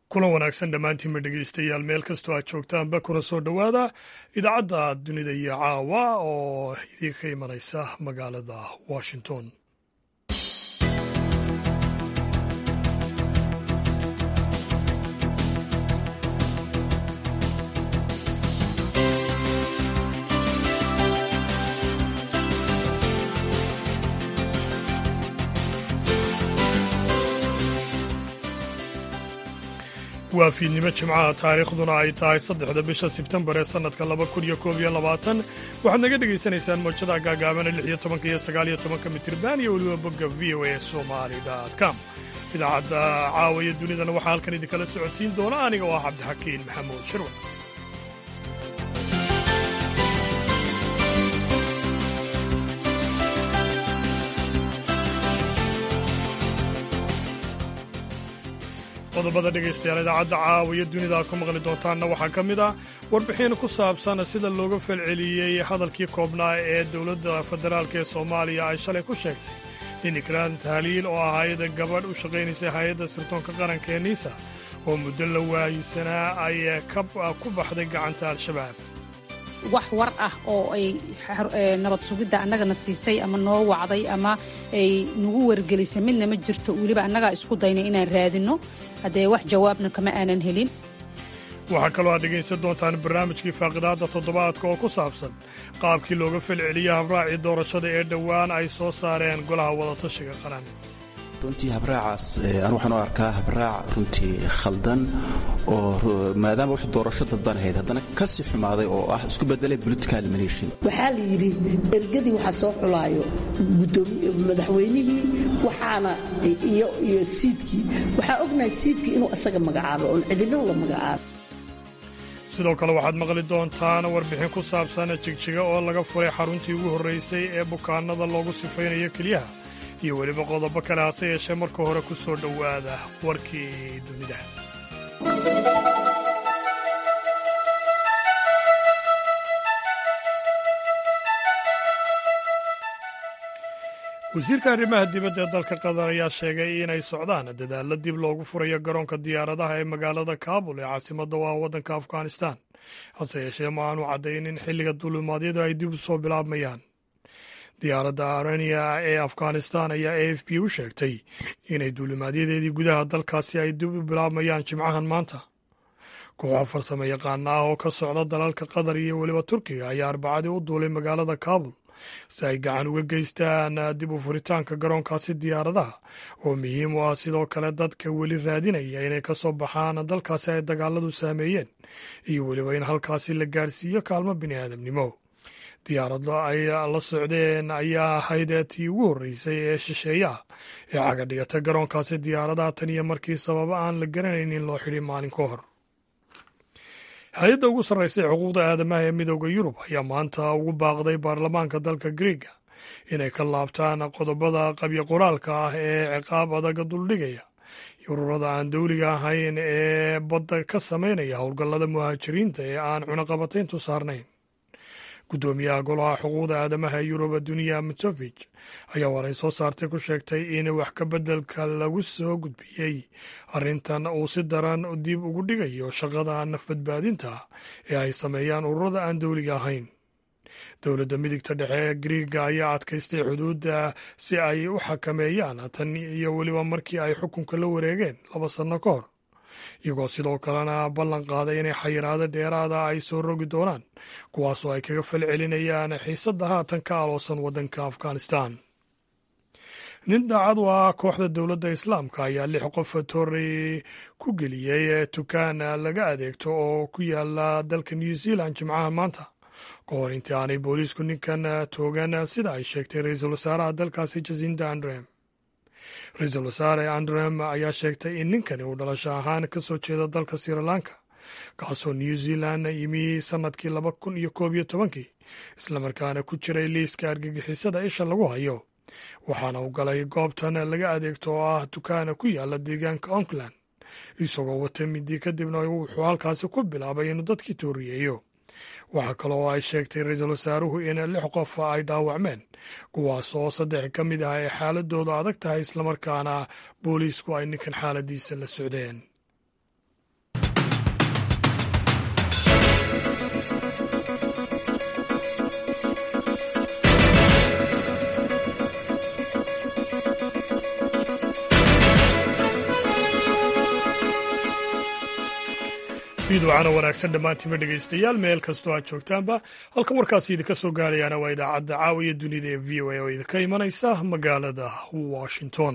kulan wanaagsan dhammaantiinba dhegeystayaal meel kastoo aad joogtaanba kuna soo dhowaada idaacadda dunida iyo caawa oo idinka imanaysa magaalada washington waa fiidnimo jimcaha taariikhduna ay tahay saddexda bisha sebtembar ee sannadka laba kun iyo koob iyo labaatan waxaad naga dhegaysanaysaan mowjada gaagaabana lix iyo tobanka iyo sagaal iyo tobanka mitirban iyo weliba bogga v o a somali com idaacadda caawaya dunidana waxaa halkan idinkala socotiin doona aniga oo ah cabdixakiin maxamuud shirwan qodobada dhegaystayaal idaacadda caawiya dunida aad ku maqli doontaanna waxaa ka mid ah warbixin ku saabsan sida looga falceliyey hadalkii koobnaa ee dowladda federaalk ee soomaaliya ay shalay ku sheegtay in ikraan tahliil oo ahayd gabadh u shaqaynaysay hay-adda sirdoonka qaranka ee niisa oo muddo la waayisanaa ay ku baxday gacanta al-shabaab wax war ah oo ay nabad sugidda annagana siisay ama noo wacday ama ay nagu wargelisay midna ma jirto weliba annagaa isku daynay inaan raadinno haddee wax jawaabna kama aanan helin waxaa kaloo aad dhegaysan doontaan barnaamijkii faaqidaadda toddobaadka oo ku saabsan qaabkii looga falceliyey habraacii doorashada ee dhowaan ay soo saareen golaha wadatashiga qaran runtii habraacaas an waxaan u arkaa habraac runtii khaldan oo maadaama wax doorasho dadban ahayd haddana ka sii xumaaday oo ah isku bedelay political mination waxaa la yidhi ergadii waxa soo xulaayo madaxweynihii waxaana iyo siidkii waxaa ognahay siidkii inuu isaga magacaabo oon cidino la magacaabo sidoo kale waxaad maqli doontaan warbixin ku saabsan jigjiga oo laga furay xaruntii ugu horraysay ee bukaanada loogu sifaynayo keliyaha iyo weliba qodobo kale hase yeeshee marka hore ku soo dhowaada warkii dunida wasiirka arrimaha dibadda ee dalka qatar ayaa sheegay inay socdaan dadaalla dib loogu furayo garoonka diyaaradaha ee magaalada kaabul ee caasimadda u ah waddanka afghanistan hase yeeshee ma aanu caddaynin xilliga dulimaadyadu ay dib u soo bilaabmayaan diyaaradda arania ee afghanistan ayaa a f b u sheegtay inay duulimaadyadeedii gudaha dalkaasi ay dib u bilaabmayaan jimcahan maanta kooxa farsamo yaqaana ah oo ka socda dalalka qatar iyo weliba turkiga ayaa arbacadii u duulay magaalada kaabul si ay gacan uga geystaan dib u furitaanka garoonkaasi diyaaradaha oo muhiim u ah sidoo kale dadka weli raadinaya inay ka soo baxaan dalkaasi ay dagaaladu saameeyeen iyo weliba in halkaasi la gaadhsiiyo kaalmo bini aadamnimo diyaaradda ay la socdeen ayaa ahayd tii ugu horreysay ee shisheeyaha ee cagadhigata garoonkaasi diyaaradaha tan iyo markii sababa aan la garanayn in loo xidhi maalin ka hor hay-adda ugu sarraysa ee xuquuqda aadamaha ee midooda yurub ayaa maanta ugu baaqday baarlamaanka dalka griega inay ka laabtaan qodobada qabyo qoraalka ah ee ciqaab adaga duldhigaya ururada aan dowliga ahayn ee badda ka samaynaya howlgallada muhaajiriinta ee aan cunaqabatayntu saarnayn guddoomiyaha golaha xuquuqda aadamaha ee yuruba duniya mitofij ayaa waray soo saartay ku sheegtay in wax ka beddelka lagu soo gudbiyey arrintan uu si daran dib ugu dhigayo shaqada nafbadbaadinta ee ay sameeyaan ururada aan dowliga ahayn dowladda midigta dhexe ee griiga ayaa adkaystay xuduudda si ay u xakameeyaan tan iyo weliba markii ay xukunka la wareegeen laba sanno ka hor iyagoo sidoo kalena ballan qaaday inay xayiraado dheeraada ay soo rogi doonaan kuwaasoo ay kaga fal celinayaan xiisadda haatan ka aloosan waddanka afghanistan nin daacad u ah kooxda dowladda islaamka ayaa lix qof toorey ku geliyey tukaan laga adeegto oo ku yaala dalka new zealand jimcaha maanta ka hor intii aanay booliisku ninkan toogan sida ay sheegtay ra-iisul wasaaraha dalkaasi jasinda andrem ra-iisul wasaare andrem ayaa sheegtay in ninkani uu dhalasho ahaan ka soo jeedo dalka sri lanka kaasoo new zealand yimi sannadkii laba kun iyo koob iyo tobankii islamarkaana ku jiray liiska argagixisada isha lagu hayo waxaana uu galay goobtan laga adeegto oo ah dukaana ku yaala deegaanka auckland isagoo wata midi kadibna wuxuu halkaasi ku bilaabay inuu dadkii tooriyeeyo waxaa kaloo ay sheegtay ra-iisul wasaaruhu in lix qof ay dhaawacmeen kuwaas oo saddex ka mid ah ay xaaladoodu adag tahay islamarkaana booliisku ay ninkan xaaladiisa la socdeen fiidwacana wanaagsan dhammaantiinba dhegaystayaal meel kastoo aad joogtaanba halka warkaasi idinka soo gaarayaana waa idaacadda caawiya dunida ee v o a oo idinka imanaysa magaalada washington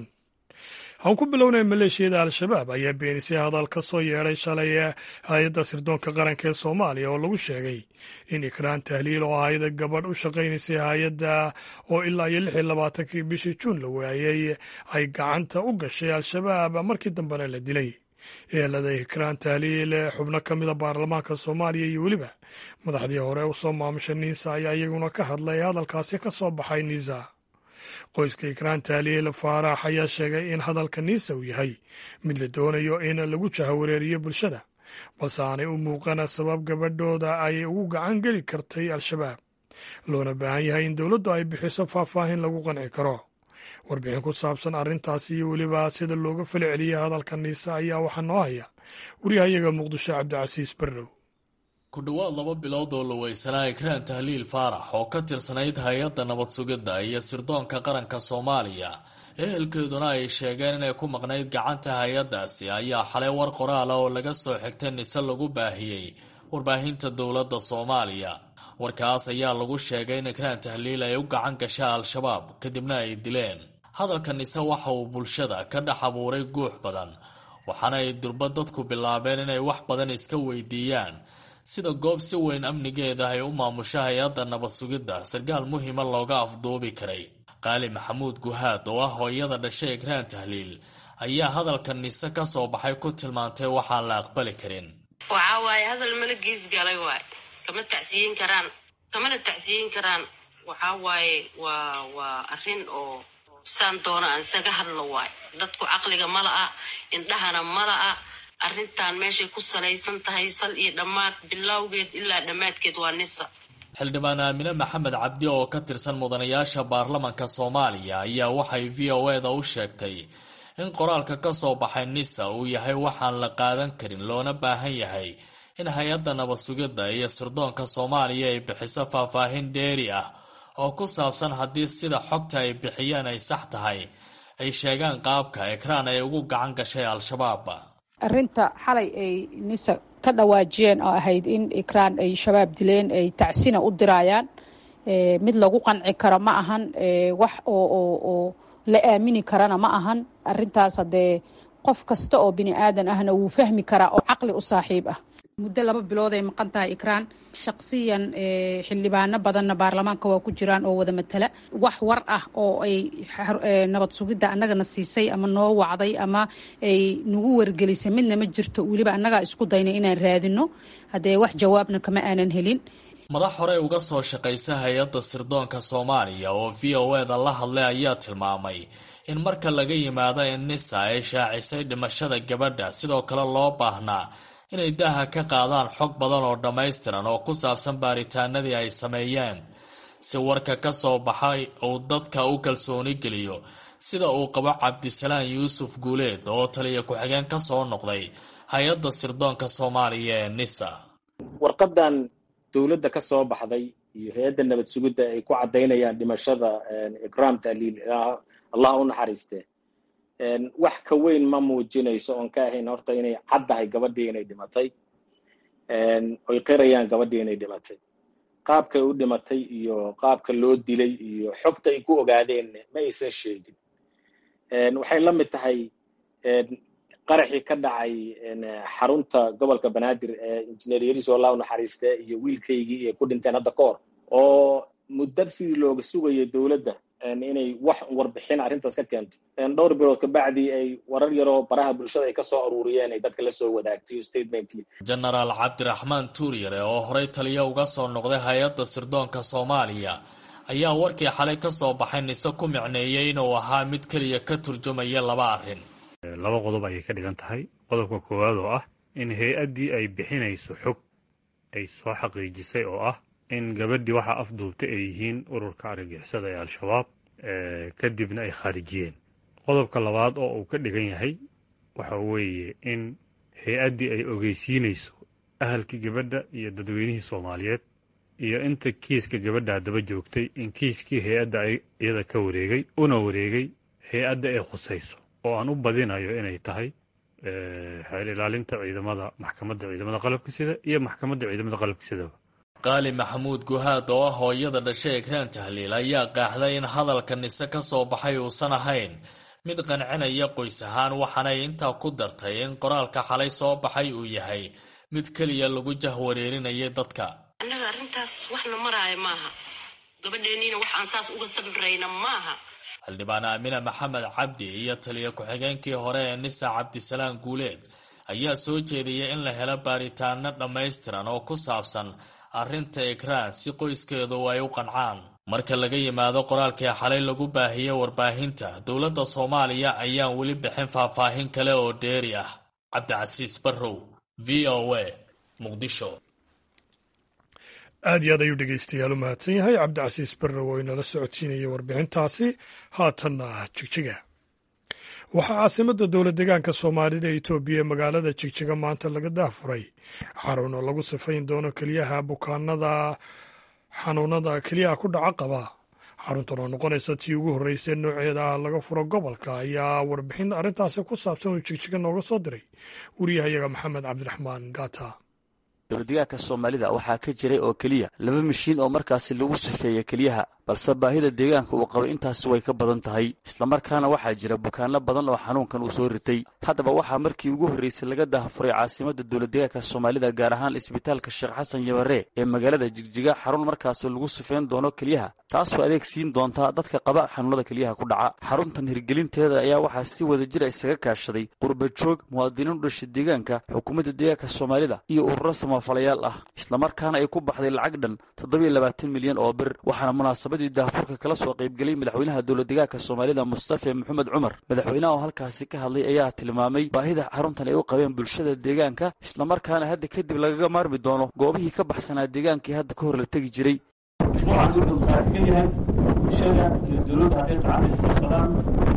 aan ku bilownay maleeshiyada al-shabaab ayaa beenisay hadal ka soo yeedhay shalay ee hay-adda sirdoonka qaranka ee soomaaliya oo lagu sheegay in ikraan tahliil oo ahayda gabadh u shaqaynaysay hay-adda oo ilaa iyo lix iyo labaatankii bishii juun la waayey ay gacanta u gashay al-shabaab markii dambena la dilay eelada ikraan tahliil xubno ka mida baarlamaanka soomaaliya iyo weliba madaxdii hore u soo maamusha niisa ayaa iyaguna ka hadlay hadalkaasi ka soo baxay niisa qoyska ikraan tahliil faarax ayaa sheegay in hadalka niisa uu yahay mid la doonayo in lagu jahawareeriyo bulshada balse aanay u muuqana sabab gabadhooda ay ugu gacan geli kartay al-shabaab loona baahan yahay in dowladdu ay bixiso faahfaahin lagu qanci karo warbixin ku saabsan arrintaasi iyo weliba sida looga fali celiyay hadalka niise ayaa waxaa noo haya waryahayaga muqdisho cabdicasiis barrow ku dhowaad laba bilood oo la weysanaa ikraan tahliil faarax oo ka tirsanayd hay-adda nabad sugidda iyo sirdoonka qaranka soomaaliya ehelkeeduna ay sheegeen inay ku maqnayd gacanta hay-addaasi ayaa xalay war qoraala oo laga soo xigtay nise lagu baahiyey warbaahinta dowladda soomaaliya warkaas ayaa lagu sheegay in ikraan tahliil ay u gacan gasha al-shabaab kadibna ay dileen hadalka nise waxa uu bulshada ka dhex abuuray guux badan waxaana ay durba dadku bilaabeen inay wax badan iska weydiiyaan sida goob si weyn amnigeeda ay u maamusho hay-adda nabad sugidda sarkaal muhiima looga afduubi karay qaali maxamuud guhaad oo ah hooyada dhashay ikraan tahliil ayaa hadalka nise ka soo baxay ku tilmaantay waxaan la aqbali karin waxaa waaye hadal mala gees galay waay kama tacsiyin karaan kamana tacsiyin karaan waxaa waaye waa waa arrin oo saan doona aan isaga hadlo waay dadku caqliga ma la'a indhahana ma la'a arrintan meeshay ku salaysan tahay sal iyo dhammaad bilowgeed ilaa dhammaadkeed waa nisa xildhibaan aamine maxamed cabdi oo ka tirsan mudanayaasha baarlamanka soomaaliya ayaa waxay v o e da u sheegtay in qoraalka ka soo baxay nisa uu yahay waxaan la qaadan karin loona baahan yahay in hay-adda nabad sugidda iyo sirdoonka soomaaliya ay bixiso faahfaahin dheeri ah oo ku saabsan haddii sida xogta ay bixiyeen ay sax tahay ay sheegaan qaabka ekraan ay ugu gacan gashay al-shabaab arrinta xalay ay nisa ka dhawaajiyeen oo ahayd in ikraan ay shabaab dileen ay tacsina u diraayaan mid lagu qanci karo ma ahan wax oo la aamini karana ma ahan arintaas haddee qof kasta oo bini aadan ahna wuu fahmi karaa oo caqli u saaxiib ah muddo laba bilood ay maqan tahay ikraan shaqsiyan xildhibaano badanna baarlamaanka waa ku jiraan oo wada matala wax war ah oo ay nabad sugidda annagana siisay ama noo wacday ama ay nagu wargelisay midna ma jirto weliba annagaa isku daynay inaan raadino haddee wax jawaabna kama aanan helin madax horey uga soo shaqaysa hay-adda sirdoonka soomaaliya oo v o e da la hadlay ayaa tilmaamay in marka laga yimaado in nisa ay shaacisay dhimashada gabadha sidoo kale loo baahnaa inay daaha ka qaadaan xog badan oo dhammaystiran oo ku saabsan baaritaanadii ay sameeyeen si warka ka soo baxay uu dadka u kalsooni geliyo sida uu qabo cabdisalaan yuusuf guuleed oo taliya ku-xigeen ka soo noqday hay-adda sirdoonka soomaaliya ee nisa warqadan dowladda ka soo baxday iyo hay-adda nabad sugidda ay ku caddaynayaan dhimashada ikraam tahliil allah u naxariiste wax ka weyn ma muujinayso oon ka ahayn horta inay caddahay gabadhii inay dhimatay oy qirayaan gabadhii inay dhimatay qaabkay u dhimatay iyo qaabka loo dilay iyo xogta ay ku ogaadeen ma aysan sheegin waxay la mid tahay qaraxii ka dhacay xarunta gobolka banaadir ee injineer yariso allah u naxariiste iyo wiilkaygii ay ku dhinteen hadda ka hor oo muddo sidii looga sugayay dowladda inay wax warbixin arrintaas ka keento dhowr bilood kabacdii ay warar yaroo baraha bulshada ay ka soo aruuriyeen ay dadka la soo wadaagtay statementkii genaraal cabdiraxmaan tuuryare oo horey taliya uga soo noqday hay-adda sirdoonka soomaaliya ayaa warkii xalay ka soo baxay nise ku micneeyey inuu ahaa mid keliya ka turjumaya laba arrin laba qodob ayay ka dhigan tahay qodobka koowaad oo ah in hay-addii ay bixinayso xog ay soo xaqiijisay oo ah in gabadhii waxaa afduubtay ay yihiin ururka argagixisada ee al-shabaab kadibna ay khaarijiyeen qodobka labaad oo uu ka dhigan yahay waxa weeye in hay-addii ay ogeysiinayso ahalkii gabadha iyo dadweynihii soomaaliyeed iyo inta kiiska gabadha haddaba joogtay in kiiskii hay-adda iyada ka wareegay una wareegay hay-adda ay khusayso oo aan u badinayo inay tahay xeel ilaalinta ciidamada maxkamadda ciidamada qalabka sida iyo maxkamadda ciidamada qalabka sidaba qaali maxamuud guhaad oo ah hooyada dhashay ekraan tahliil ayaa qaaxday in hadalka nise ka soo baxay uusan ahayn mid qancinaya qoys ahaan waxaanay intaa ku dartay in qoraalka xalay soo baxay uu yahay mid keliya lagu jahwareerinayay dadka annaga arrintaas waxna maraayo maaha gabadheeniina wax aan saas uga sabrayna maaha xildhibaan aamina maxamed cabdi iyo taliya ku-xigeenkii hore ee nisa cabdisalaam guuleed ayaa soo jeediyay in la helo baaritaano dhammaystiran oo ku saabsan arrinta ekraan si qoyskeedu ay u qancaan marka laga yimaado qoraalkii xalay lagu baahiyey warbaahinta dowladda soomaaliya ayaan weli bixin faahfaahin kale oo dheeri ah cabdicasiis barrow v o a muqdisho aad iyo aad ayuu dhegeystayaal u mahadsan yahay cabdicasiis barrow oo inala socodsiinayay warbixintaasi haatanna jigjiga waxaa caasimadda dowla degaanka soomaalida etoobiya ee magaalada jigjiga maanta laga daafuray xarun oo lagu sifayn doono keliyaha bukaanada xanuunada keliyaha ku dhaca qaba xaruntan oo noqonaysa tii ugu horreysay nooceeda laga furo gobolka ayaa warbixin arrintaasi ku saabsan uu jigjiga nooga soo diray wariyahayaga maxamed cabdiraxmaan gata dowladdegaanka soomaalida waxaa ka jiray oo keliya laba mashiin oo markaasi lagu sifeeya keliyaha balse baahida deegaanka uu qabay intaasi way ka badan tahay islamarkaana waxaa jira bukaanno badan oo xanuunkan uu soo ritay haddaba waxaa markii ugu horreysay laga daahfuray caasimadda dowladdegaanka soomaalida gaar ahaan isbitaalka sheekh xasan yabaree ee magaalada jigjiga xarun markaasi lagu sifeyn doono keliyaha taasoo adeeg siin doonta dadka qaba xanuunada keliyaha ku dhaca xaruntan hirgelinteeda ayaa waxaa si wada jira isaga kaashaday qurbajoog muwaadiniin u dhashay deegaanka xukuumadda deegaanka soomaalida iyo ururo samafalayaal ah islamarkaana ay ku baxday lacag dhan toddobiyo labaatan milyan oo bir waxaana munaasabadii daahfurka kala soo qaybgelay madaxweynaha dowladdegaanka soomaalida mustafe maxamed cumar madaxweynaha oo halkaasi ka hadlay ayaa tilmaamay baahida xaruntan ay u qabeen bulshada deegaanka islamarkaana hadda kadib lagaga maarmi doono goobihii ka baxsanaa deegaankii hadda ka hor la tegi jiray mashruucan wuxuu qaati ka yahay bulshada iyo dowladda hadday gacanta isqabsadaan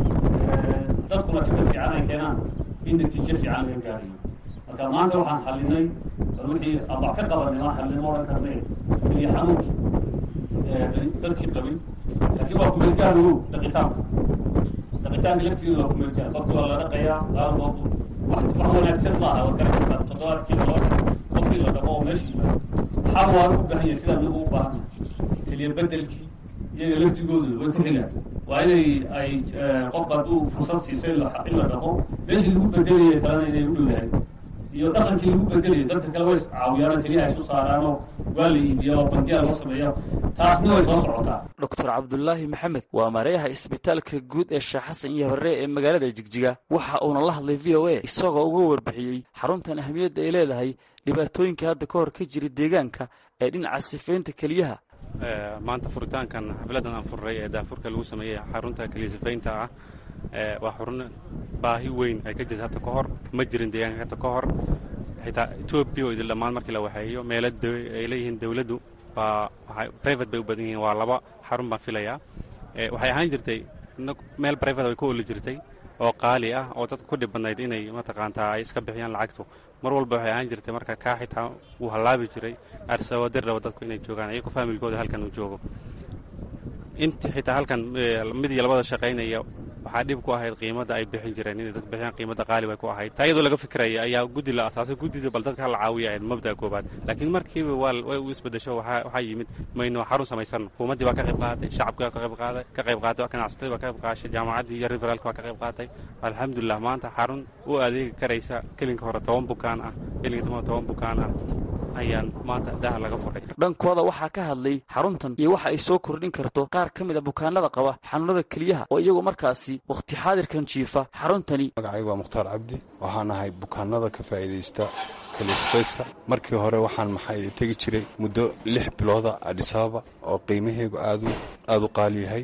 dadkuna fikir fiican ay keenaan in natiijo fiican laga gaarayo marka maanta waxaan xalinay bal wixii abax ka qabanay waan xalinay ma odhan karnay keliya xanuunkii dadkii qabin laakiin waa kumeelgaarogow dhaqitaanku dhaqitaanka laftigeeda waa kumeelgaar qofki waa la dhaqayaa qaalboobu wax wax wanaagsan maaha war garan kartaa toddobaadkii laba qofkii la dhaqo oo meesha yimaado xal waa u baahan yahay sidaan nagu u baahan keliya bedelkii iyaga laftigoodu way ku xigaan waa inay ay qofka hadduu fursad siiso in la dhaqo meeshii lagu bedelaya kalena inay u dhowdahay iyo dhaqankii lagu bedelayo dadka kale way caawiyaan keliya ay isu saaraanoo waa la iibiya oo bandiyaa loo sameeya taasna way soo socotaa doctor cabdulaahi maxamed waa mareeyaha isbitaalka guud ee sheekh xasan iyo habaree ee magaalada jigjiga waxa uuna la hadlay v o a isagoo uga warbixiyey xaruntan ahamiyadda ay leedahay dhibaatooyinka hadda ka hor ka jira deegaanka ee dhinaca sifeynta keliyaha maanta furitaankan xafladan aan furray ee daafurka lagu sameeyey xarunta keliya sifaynta ah waa xurun baahi weyn ay ka jirta hadda ka hor ma jirin deegaanka hadda ka hor xitaa etoobiya oo idin dhammaan markii la waxeeyo meelo ay leeyihiin dowladdu waa private bay u badan yihiin waa laba xarun baan filayaa waxay ahaan jirtay meel private way ku oli jirtay oo qaali ah oo dadku ku dhib badnayd inay mataqaantaa ay iska bixiyaan lacagtu mar walba waxay ahaan jirtay marka kaa xitaa wuu hallaabi jiray arsawadir raba dadku inay joogaan iyagoo faamilkooda halkan uu joogo inta xitaa halkan mid iyo labada shaqaynaya waxaa dhib ku ahayd qiimadda ay bixin jireen inay dad bixiyaan qiimadda qaali bay ku ahayd taa iyadoo laga fikiraya ayaa guddi la asaasay guddida bal dadka hala caawiya ahayd mabda'a koobaad laakiin markiiba waa way u isbedesho waxaa yimid mayno xarun samaysan hukuumaddii baa ka qayb qaadatay shacabkii baa ka qayb qaaday ka qayb qaatay ganacsatada baa ka qayb qaashay jaamacaddii iyo referaalka baa ka qayb qaatay alxamdulilah maanta xarun u adeegi karaysa kelinka hore toban bukaan ah kelinka dambe toban bukaan ah ayaan maanta daha laga furay dhankooda waxaa ka hadlay xaruntan iyo waxa ay soo kordhin karto qaar ka mid a bukaanada qaba xanuunada keliyaha oo iyagu markaasi wakhti xaadirkan jiifa xaruntani magacaygu waa mukhtaar cabdi waxaan ahay bukaanada ka faa'iidaysta kalisfayska markii hore waxaan maxay tegi jiray muddo lix bilooda adhisaaba oo qiimaheegu aadu aada u qaali yahay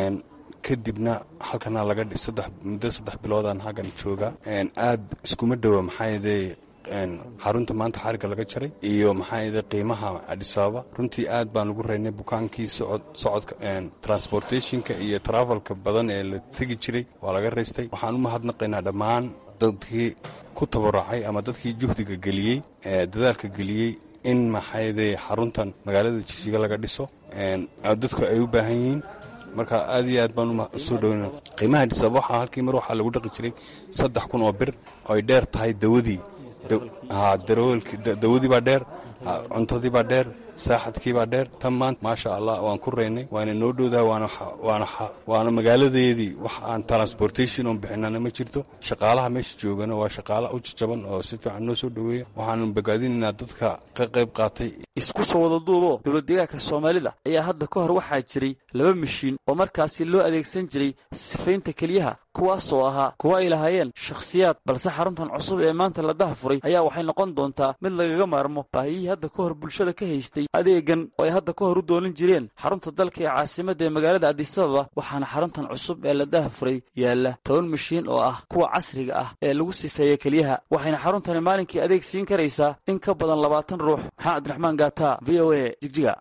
kadibna halkana laga muddo saddex biloodaan halkan jooga aad iskuma dhowa maxaayadee xarunta maanta xariga laga jaray iyo maxaa qiimaha adhisaaba runtii aad baan ugu raynay bukaankii socodka transportationka iyo travelka badan ee la tegi jiray waa laga raystay waxaan u mahadnaqaynaa dhammaan dadkii ku tabaracay ama dadkii juhdiga geliyey dadaalka geliyey in maxaayadee xaruntan magaalada jigjiga laga dhiso dadku ay u baahan yihiin marka aad iyo aad baan usoo dhoweyna qiimaha adisababa waxaa halkii mar waxaa lagu dhaqi jiray saddex kun oo bir oo ay dheer tahay dawadii dawadii baa dheer cuntadii baa dheer saaxadkii baa dheer tan maanta maasha allah waan ku reynay waana noo dhowdaha waana magaaladeedii wax aan transportation oon bixinana ma jirto shaqaalaha meesha joogana waa shaqaala u jajaban oo si fiican noo soo dhoweeya waxaanu bogaadinaynaa dadka ka qayb qaatay isku soo wada duuboo dowlad deegaanka soomaalida ayaa hadda ka hor waxaa jiray laba mishiin oo markaasi loo adeegsan jiray sifaynta keliyaha kuwaasoo ahaa kuwa ay lahaayeen shakhsiyaad balse xaruntan cusub ee maanta la daha furay ayaa waxay noqon doontaa mid lagaga maarmo baahiyihii hadda ka hor bulshada ka haystay adeegan oo ay hadda ka hor u doonin jireen xarunta dalka ee caasimadda ee magaalada adisababa waxaana xaruntan cusub ee la daha furay yaalla toban mishiin oo ah kuwa casriga ah ee lagu sifeeya keliyaha waxayna xaruntani maalinkii adeeg siin karaysaa in ka badan labaatan ruux maxamed cabdiraxmaan gaata v o a jigjiga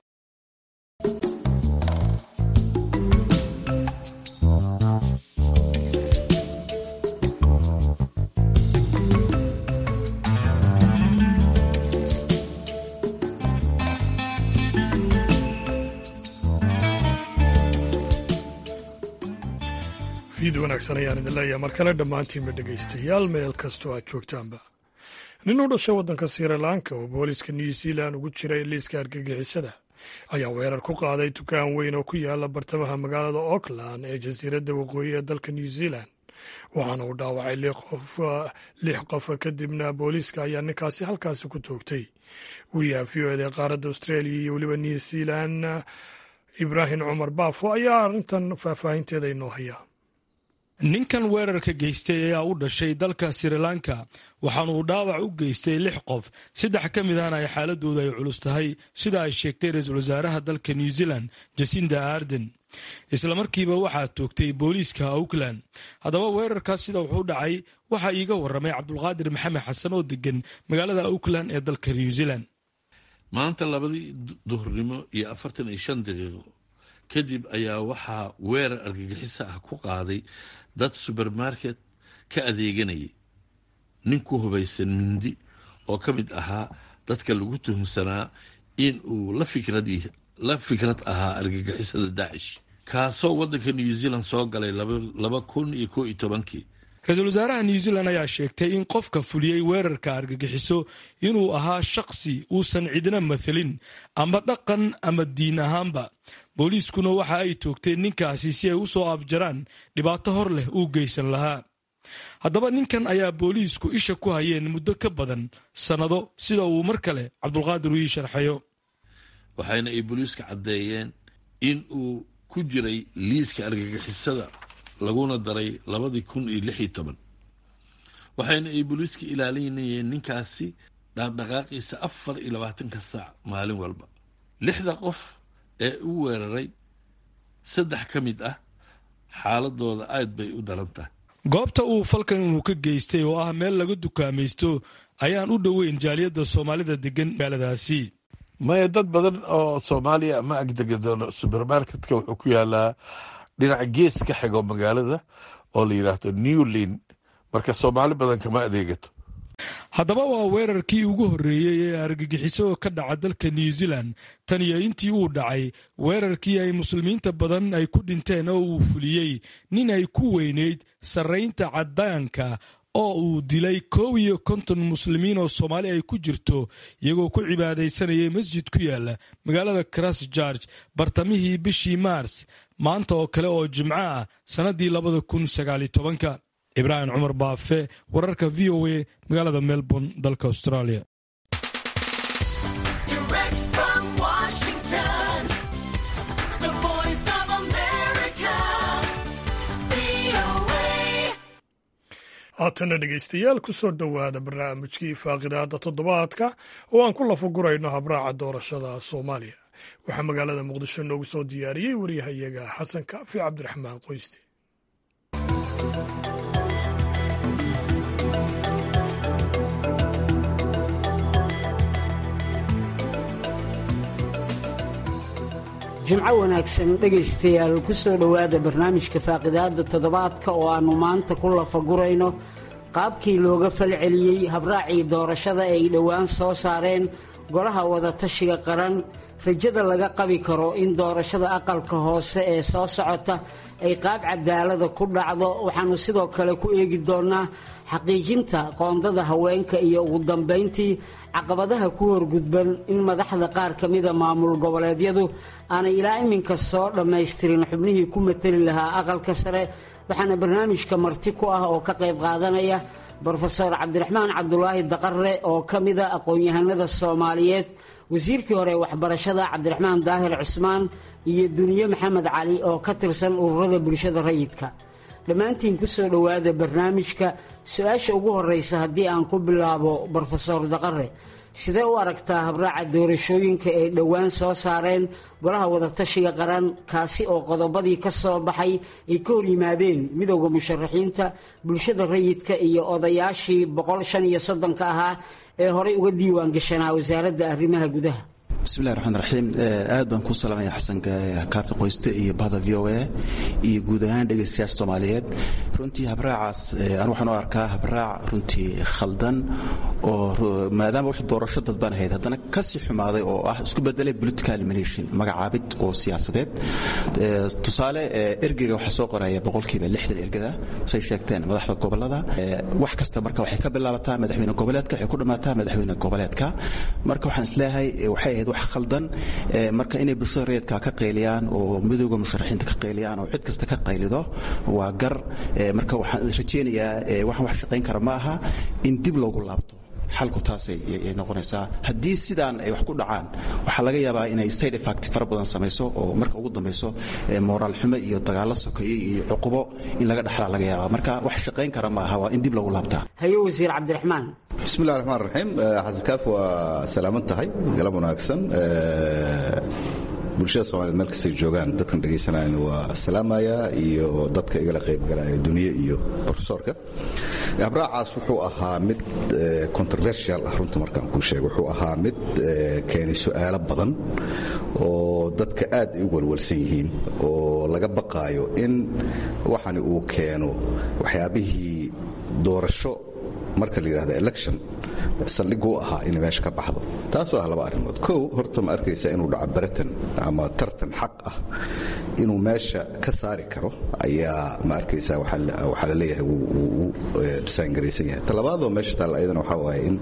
fiid wanaagsan ayaan idin leeyahay mar kale dhammaantiinba dhegaystayaal meel kastoo aad joogtaanba nin u dhashay waddanka srilanka oo booliska new zealand ugu jiray liiska argagixisada ayaa weerar ku qaaday dukaan weyn oo ku yaala bartamaha magaalada auckland ee jasiiradda waqooyi ee dalka new zealand waxaana uu dhaawacay lix qof kadibna booliiska ayaa ninkaasi halkaasi ku toogtay wariyaha v o eda ee qaaradda australia iyo weliba new zealand ibraahim cumar baafo ayaa arrintan faahfaahinteeda inoo haya ninkan weerarka geystay ayaa u dhashay dalka srilanka waxaana uu dhaawac u geystay lix qof saddex ka mid ahna ay xaaladooda ay culus tahay sida ay sheegtay ra-iisul wasaaraha dalka new zealand jasinda arden islamarkiiba waxaa toogtay booliiska auckland haddaba weerarkaas sida wuxuu dhacay waxaa iiga waramay cabdulqaadir maxamed xasan oo degan magaalada auckland ee dalka new zealand maanta labadii duhurnimo iyo afartan iyo shan daqiiqo kadib ayaa waxaa weerar argagixiso ah ku qaaday dad subermarket ka adeeganayay nin ku hubaysan mindi oo ka mid ahaa dadka lagu tuhumsanaa in uu la fikrad ahaa argagixisada daacish kaasoo waddanka new zealand soo galay laba kun iyo ko iyo tobankii ra-iisul wasaaraha new zealand ayaa sheegtay in qofka fuliyey weerarka argagixiso inuu ahaa shakhsi uusan cidna mathalin ama dhaqan ama diin ahaanba booliiskuna waxa ay toogteen ninkaasi si ay u soo afjaraan dhibaato hor leh uu geysan lahaa haddaba ninkan ayaa booliisku isha ku hayeen muddo ka badan sannado sida uu mar kale cabdulqaadir uu ii sharxayo waxayna ay booliiska caddeeyeen in uu ku jiray liiska argagixisada laguna daray labadii kun iyo lix iyo toban waxayna ay booliiska ilaalinayeen ninkaasi dhaaqdhaqaaqiisa afar iyo labaatanka saac maalin walba lixda qof ee u weeraray saddex ka mid ah xaaladooda aad bay u daran tahay goobta uu falkan inuu ka geystay oo ah meel laga dukaamaysto ayaan u dhoweyn jaaliyadda soomaalida degan magaaladaasi maya dad badan oo soomaaliya ma agdegado subermarketka wuxuu ku yaalaa dhinaca gees ka xigo magaalada oo la yidhaahdo newlin marka soomaali badan kama adeegato haddaba waa weerarkii ugu horreeyey ee argagixiso ka dhaca dalka new zealand tan iyo intii uu dhacay weerarkii ay muslimiinta badan ay ku dhinteen oo uu fuliyey nin ay ku weynayd sarraynta caddaanka oo uu dilay koow iyo konton muslimiin oo soomaali ay ku jirto iyagoo ku cibaadaysanayay masjid ku yaala magaalada christchurch bartamihii bishii maars maanta oo kale oo jimco ah sannaddii labada kun sagaaliyo tobanka ibraahim cumar baafe wararka v o a magaalada melbourne dalka australia haatana dhegaystayaal ku soo dhowaada barnaamijkii faaqidaada toddobaadka oo aan ku lafagurayno habraaca doorashada soomaaliya waxaa magaalada muqdisho noogu soo diyaariyey waryahayaga xasan kaafi cabdiraxmaan qoyste jimco wanaagsan dhegaystayaal ku soo dhowaada barnaamijka faaqidaadda toddobaadka oo aannu maanta ku lafagurayno qaabkii looga falceliyey habraacii doorashada ay dhowaan soo saareen golaha wadatashiga qaran rajada laga qabi karo in doorashada aqalka hoose ee soo socota ay qaab cadaalada ku dhacdo waxaanu sidoo kale ku eegi doonaa xaqiijinta qoondada haweenka iyo ugu dambayntii caqabadaha ku horgudban in madaxda qaar ka mida maamul goboleedyadu aanay ilaa iminka soo dhammaystirin xubnihii ku mateli lahaa aqalka sare waxaana barnaamijka marti ku ah oo ka qayb qaadanaya brofeor cabdiraxmaan cabdulaahi daqare oo ka mida aqoon-yahanada soomaaliyeed wasiirkii hore waxbarashada cabdiraxmaan daahir cusmaan iyo duniye maxamed cali oo ka tirsan ururada bulshada rayidka dhammaantiin ku soo dhowaada barnaamijka su-aasha ugu horeysa haddii aan ku bilaabo brofesor daqare sidee u aragtaa habraaca doorashooyinka ay dhowaan soo saareen golaha wadatashiga qaran kaasi oo qodobadii ka soo baxay ay ka hor yimaadeen midowda musharaxiinta bulshada rayidka iyo odayaashii boqol shan iyo soddonka ahaa ee horey uga diiwaan gashanaa wasaaradda arrimaha gudaha bismillahi raxmaan raxiim aad baan ku salaamaya xasan kaafi qoyste iyo bahda v o a iyo guud ahaan dhegaystayaasha soomaaliyeed runtii habraacaas anu waxaan u arkaa habraac runtii khaldan oo maadaama wix doorasho dadban ahayd haddana kasii xumaaday oo ah isku bedelay political elimination magacaabid oo siyaasadeed tusaale ergeyga waxaa soo qoraya boqolkiiba lixdan ergada say sheegteen madaxda gobolada wax kasta marka waxay ka bilaabataa madaxweyne goboleedka waxay ku dhammaataa madaxweyne goboleedka marka waxaan isleeyahay waxay ahayd wax khaldan marka inay bulshada rayidka ka qayliyaan oo midooda musharaxiinta ka qayliyaan oo cid kasta ka qaylido waa gar marka waxaan rajaynayaa waxaan wax shaqayn kara ma aha in dib loogu laabto xalku taasay noqonaysaa haddii sidaan ay wax ku dhacaan waxaa laga yaabaa inay side effect fara badan samayso oo marka ugu dambayso moraal xumo iyo dagaalo sokeeye iyo cuqubo in laga dhaxlaa laga yaabaa marka wax shaqayn kara ma aha waa in dib loogu laabtaa haye wasiir cabdiraxmaan bismillahi raxmaan raxiim xasan kaaf waa salaaman tahay galab wanaagsan bulshada somaliyed meel kastay joogaan dadkan dhegaysanaayan waa salaamaya iyo dadka igala qaybgalaya duniye iyo brofesorka habraacaas wuxuu ahaa mid controversial ah runta markaan kuu sheego wuxuu ahaa mid keenay su'aalo badan oo dadka aad ay u walwalsan yihiin oo laga baqaayo in waxani uu keeno waxyaabihii doorasho marka la yidhahdo election saldhiguu ahaa inay meesha ka baxdo taasoo ah laba arrimood kow horta ma arkaysa inuu dhaco baratan ama tartan xaq ah inuu meesha ka saari karo ayaa ma arkaysa waxaa la leeyahay wuu dhisaangaraysan yahay talabaadoo meesha taalla ayadana waxaa waaye in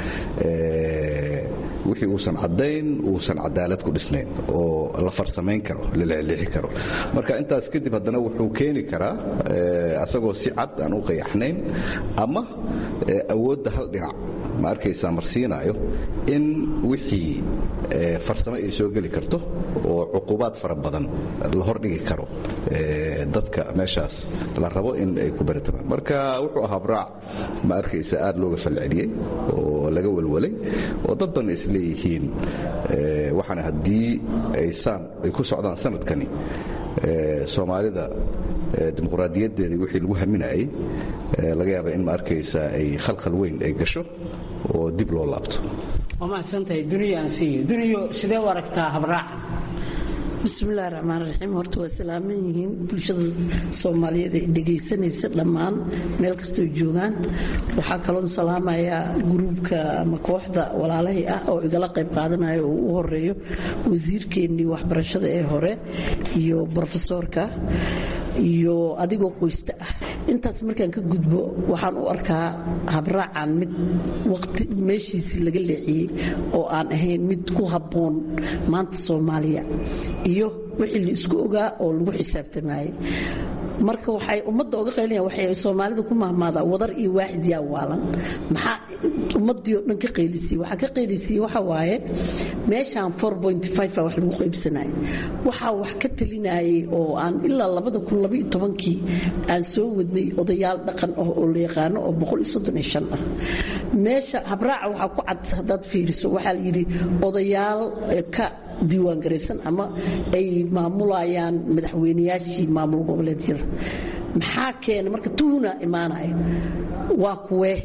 wixii uusan caddayn uusan cadaalad ku dhisnayn oo la farsamayn karo la leexleexi karo marka intaas kadib haddana wuxuu keeni karaa asagoo si cad aan u qayaxnayn ama awoodda hal dhinac ma arkaysaa marsiinaayo in wixii farsamo ay soo geli karto oo cuqubaad fara badan la hordhigi karo dadka meeshaas la rabo in ay ku baratamaan marka wuxuu ahaa braac ma arkaysa aad looga falceliyey oo laga walwalay oo dad badan is leeyihiin waxaana haddii aysaan ay ku socdaan sanadkani soomaalida dimuqraadiyaddeedii wixii lagu haminayay laga yaaba in ma arkaysa ay khalkhal weyn ay gasho oo dib loo laabto waa mahadsantahay duniya aan siiyo duniyo sidee u aragtaa habraaca bismillahi raxmaan raxiim horta waa salaaman yihiin bulshada soomaaliyeed ee dhegaysanaysa dhammaan meel kastoo joogaan waxaa kaloon salaamayaa gruubka ama kooxda walaalahay ah oo igala qayb qaadanaya oo u horeeyo wasiirkeennii waxbarashada ee hore iyo brofesoorka iyo adigoo qoysta ah intaas markaan ka gudbo waxaan u arkaa habraacan mid waqti meeshiisii laga leexiyey oo aan ahayn mid ku habboon maanta soomaaliya iyo wixii la isku ogaa oo lagu xisaabtamayey marka waxay ummadda oga qaylinayaan waxay soomaalida ku mahmaadaa wadar iyo waaxid yaa waalan maxaa ummaddii oo dhan ka qaylisiyey waxaa ka qaylisiyey waxa waaye meeshaan four point five a wax lagu qaybsanayay waxaa wax ka talinayay oo aan ilaa labada kun labaiyo tobankii aan soo wadnay odayaal dhaqan ah oo la yaqaano oo boqol iyo soddon iyo shan ah meesha habraaca waxaa ku cad haddaad fiiriso waxaa la yidhi odayaal ka diiwaangaraysan ama ay maamulayaan madaxweynayaashii maamul goboleedyada maxaa keena marka tuhuna imaanaya waa kuwee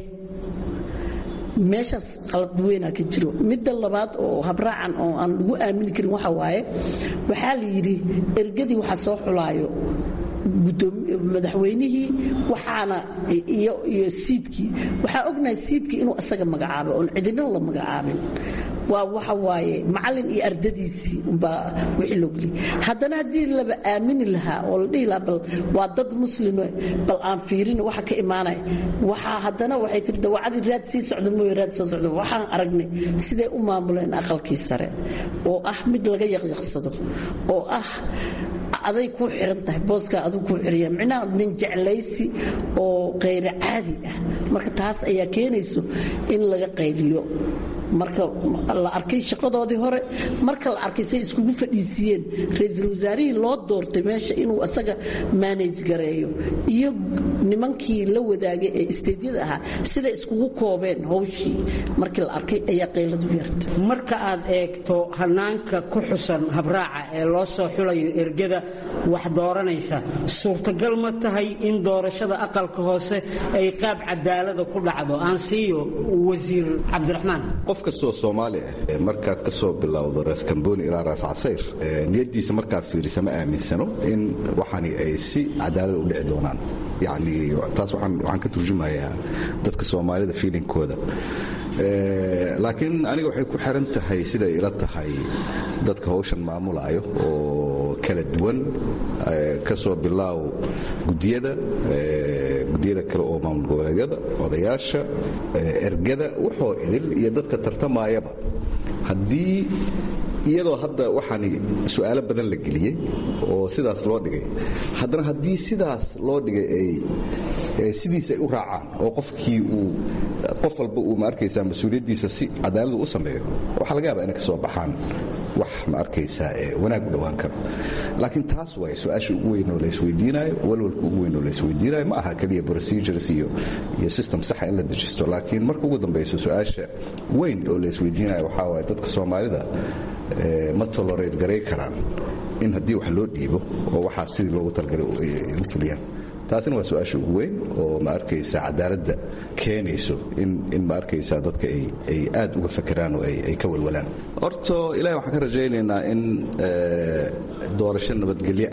meeshaas qalad weynaa ka jiro midda labaad oo habraacan oo aan lagu aamini karin waxa waaye waxaa la yidhi ergadii waxa soo xulaayo madaxweynihii waxaana iyo siidkii waxaa ognahay siidkii inuu isaga magacaabay oon cidina la magacaabin waa waxa waaye macallin iyo ardadiisii umbaa wixii loo geliyay haddana haddii laba aamini lahaa oo la dhihi lahaa bal waa dad muslime bal aan fiirin waxa ka imaanaya waxaa haddana waxay tiri dawacadii raad sii socda mooye raad soo socda waxaan aragnay siday u maamuleen aqalkii sare oo ah mid laga yaqyaqsado oo ah aday ku xiran tahay booskaa aduu ku xiriya micnaha nin jeclaysi oo kayra caadi ah marka taas ayaa keenayso in laga qayliyo marka la arkay shaqadoodii hore marka la arkay say iskugu fadhiisiiyeen ra-iisul wasaarihii loo doortay meesha inuu asaga manage gareeyo iyo nimankii la wadaagay ee isteedyada ahaa siday iskugu koobeen howshii markii la arkay ayaa qayladu yartay marka aad eegto hanaanka ku xusan habraaca ee loo soo xulayo ergada wax dooranaysa suurtagal ma tahay in doorashada aqalka hoose ay qaab cadaalada ku dhacdo aan siiyo wasiir cabdiraxmaan qof kastoo soomaali ah markaad ka soo bilowdo raas kamboni ilaa raas casayr niyadiisa markaad fiirisa ma aaminsano in waxani ay si cadaalada u dhici doonaan yani taas waxaan ka turjumayaa dadka soomaalida fiilinkooda laakiin aniga waxay ku xiran tahay siday ila tahay dadka hawshan maamulaayo oo kala duwan ka soo bilaaw gudiyada gudiyada kale oo maamul goboleedyada odayaasha ergada wuxoo idil iyo dadka tartamayaba haddii iyadoo hadda waxaani su'aalo badan la geliyey oo sidaas loo dhigay haddana haddii sidaas loo dhigay ay sidiis ay u raacaan oo qofkii uu qof walba uu ma arkaysaa mas-uuliyaddiisa si cadaaladu u sameeyo waxaa laga yaabaa inay ka soo baxaan wax ma arkaysaa wanaag u dhowaan karo laakiin taas waay su-aasha ugu weyn oo laysweydiinayo walwalka ugu weyn oo laysweydiinayo ma aha keliya procedures iyo iyo system saxa in la dejisto laakiin marka ugu dambayso su-aasha weyn oo laysweydiinayo waxaa waaye dadka soomaalida ma tolerate garay karaan in haddii wax loo dhiibo oo waxaa sidii loogu talgalay u fuliyaan taasina waa su-aasha ugu weyn oo ma arkaysa cadaaladda keenayso in ma arkaysa dadka ay aad uga fakeraan oo ay ka walwalaan horto ilahi waxaan ka rajaynaynaa in doorasho nabadgelyo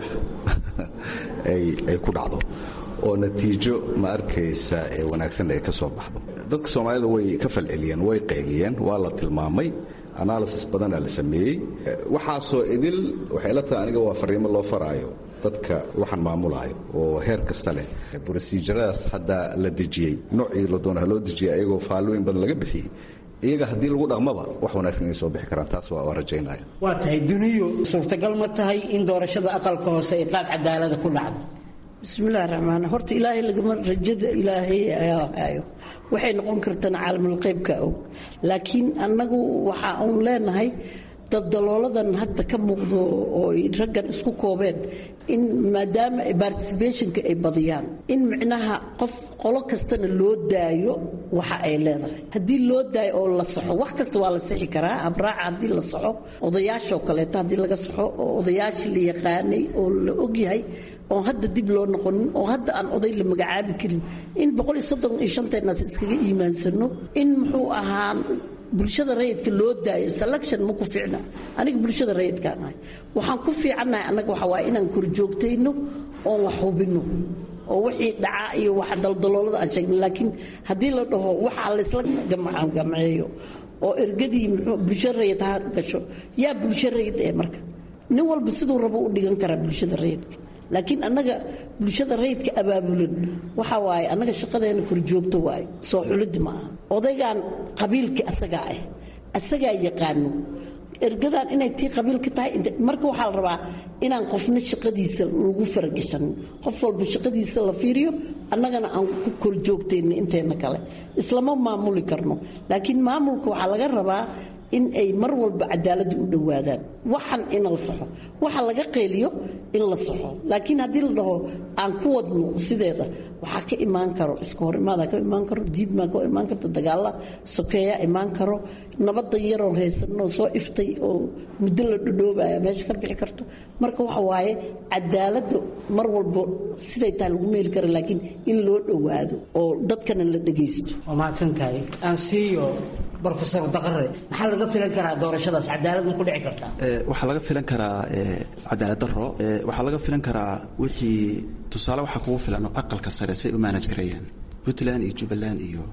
ah ay ku dhacdo oo natiijo ma arkaysa ee wanaagsan ay ka soo baxdo dadka soomaalida way ka falceliyeen way qayliyeen waa la tilmaamay analysis badanaa la sameeyey waxaasoo idil waxay la tahay aniga waa fariimo loo faraayo dadka waxaan maamulaayo oo heer kasta leh brosijaradaas hadda la dejiyey noocii la doona loo dejiyey ayagoo faallooyin badan laga bixiyey iyaga haddii lagu dhaqmaba wax wanaagsan inay soo bixi karaan taas waa rajaynaya waa tahay duniyo suurtagal ma tahay in doorashada aqalka hoose ay qaab cadaalada ku dhacdo bismillahi raxmaan horta ilaahay lagama rajada ilaahay ayaa hayo waxay noqon kartana caalamul qaybka og laakiin annagu waxa uun leenahay dadalooladan hadda ka muuqdo oo raggan isku koobeen in maadaama particibationka ay badiyaan in micnaha qof qolo kastana loo daayo waxa ay leedahay haddii loo daayo oo la saxo wax kasta waa la sixi karaa abraaca haddii la saxo odayaashoo kaleeto haddii laga saxo oo odayaashii la yaqaanay oo la ogyahay oon hadda dib loo noqonin oo hadda aan oday la magacaabi karin in boqol iyo soddon iyo shanteenaas iskaga iimaansano in muxuu ahaa bulshada rayidka loo daayo selection ma ku fiicna aniga bulshada rayidkaan ahay waxaan ku fiicannahay annaga waxa waaye inaan korjoogtayno oon wax hubinno oo wixii dhacaa iyo wax daldaloolada aan sheegna laakiin haddii la dhaho waxaa laysla gamcagamceeyo oo ergadii muxuu bulsho rayid ha gasho yaa bulsho rayid ee marka nin walba siduu rabo u dhigan karaa bulshada rayidka laakiin annaga bulshada rayidka abaabulan waxa waaye annaga shaqadeena korjoogto waaye soo xuliddi ma aha odaygan qabiilkii asagaa ah asagaa yaqaano ergadan inay tii qabiilka tahay marka waxaa la rabaa inaan qofna shaqadiisa lagu faragashanin qof walba shaqadiisa la fiiriyo annagana aan ku korjoogtayna inteena kale islama maamuli karno laakiin maamulka waxaa laga rabaa in ay mar walba cadaaladda u dhowaadaan waxan in la saxo waxa laga qeeliyo in la saxo laakiin haddii la dhaho aan ku wadno sideeda waxaa ka imaan karo iska hor imaadaa ka imaan karo diidmaa ka imaan karto dagaalla sokeeyaa imaan karo nabadan yaroon haysanoo soo iftay oo muddo la dhodhoobaya meesha ka bixi karto marka waxa waaye cadaaladda mar walba siday tahay lagu meeli kara laakiin in loo dhowaado oo dadkana la dhegaysto waa mahadsantahay aan siiyo rofesor daqare maxaa laga filan karaa doorashadaas cadaalad ma ku dhici kartaa waxaa laga filan karaa cadaalad daro waxaa laga filan karaa wixii tusaale waxaa kugu filan oo aqalka sare say u maanaj gareeyaan puntland iyo jubbaland iyo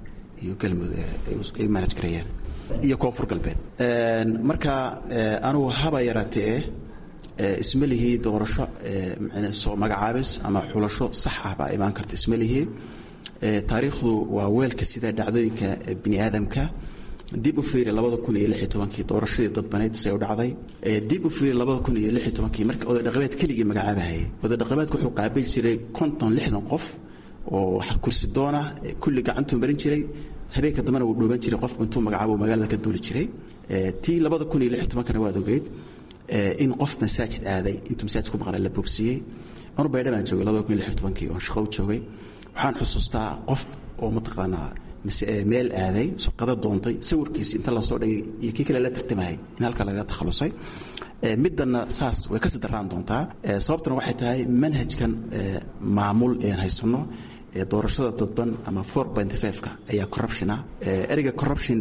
iyo galmudug ay manaj gareeyeen iyo koonfur galbeed marka anugu haba yaraatee isma lihii doorasho soo magacaabis ama xulasho sax ah baa imaan karta isma lihii taariikhdu waa weelka sida dhacdooyinka bini aadamka dib u fiiri labada kun iyo lix iyo tobankii doorashadii dadbaneyd say u dhacday dib u fiiri labada kun iyo lix iyo tobankii markii oday dhaqameed keligii magacaabahayay oday dhaqameedku wuxuu qaabili jiray konton lixdan qof oo kursi doona kulli gacantuu marin jiray habeenka dambena wuu dhooban jiray qofku intuu magacaabo magaalada ka duuli jiray tii labada kun iyo lix iyo tobankana waad ogeyd in qof masaajid aaday intuu masaajid ku maqnaa la bogsiiyey anu baydha baan joogay labada kun iyo lix iyo tobankii oon shaqo u joogay waxaan xusuustaa qof oo mataqaanaa meel aaday shaqada doontay sawirkiisi inta lasoo dhigay iyo kii kale la tartamahayay in halka laga takhalusay middanna saas way kasii daraan doontaa sababtuna waxay tahay manhajkan maamul ean haysanno doorashada dadban ama four point five-ka ayaa corruptiona ereyga corruption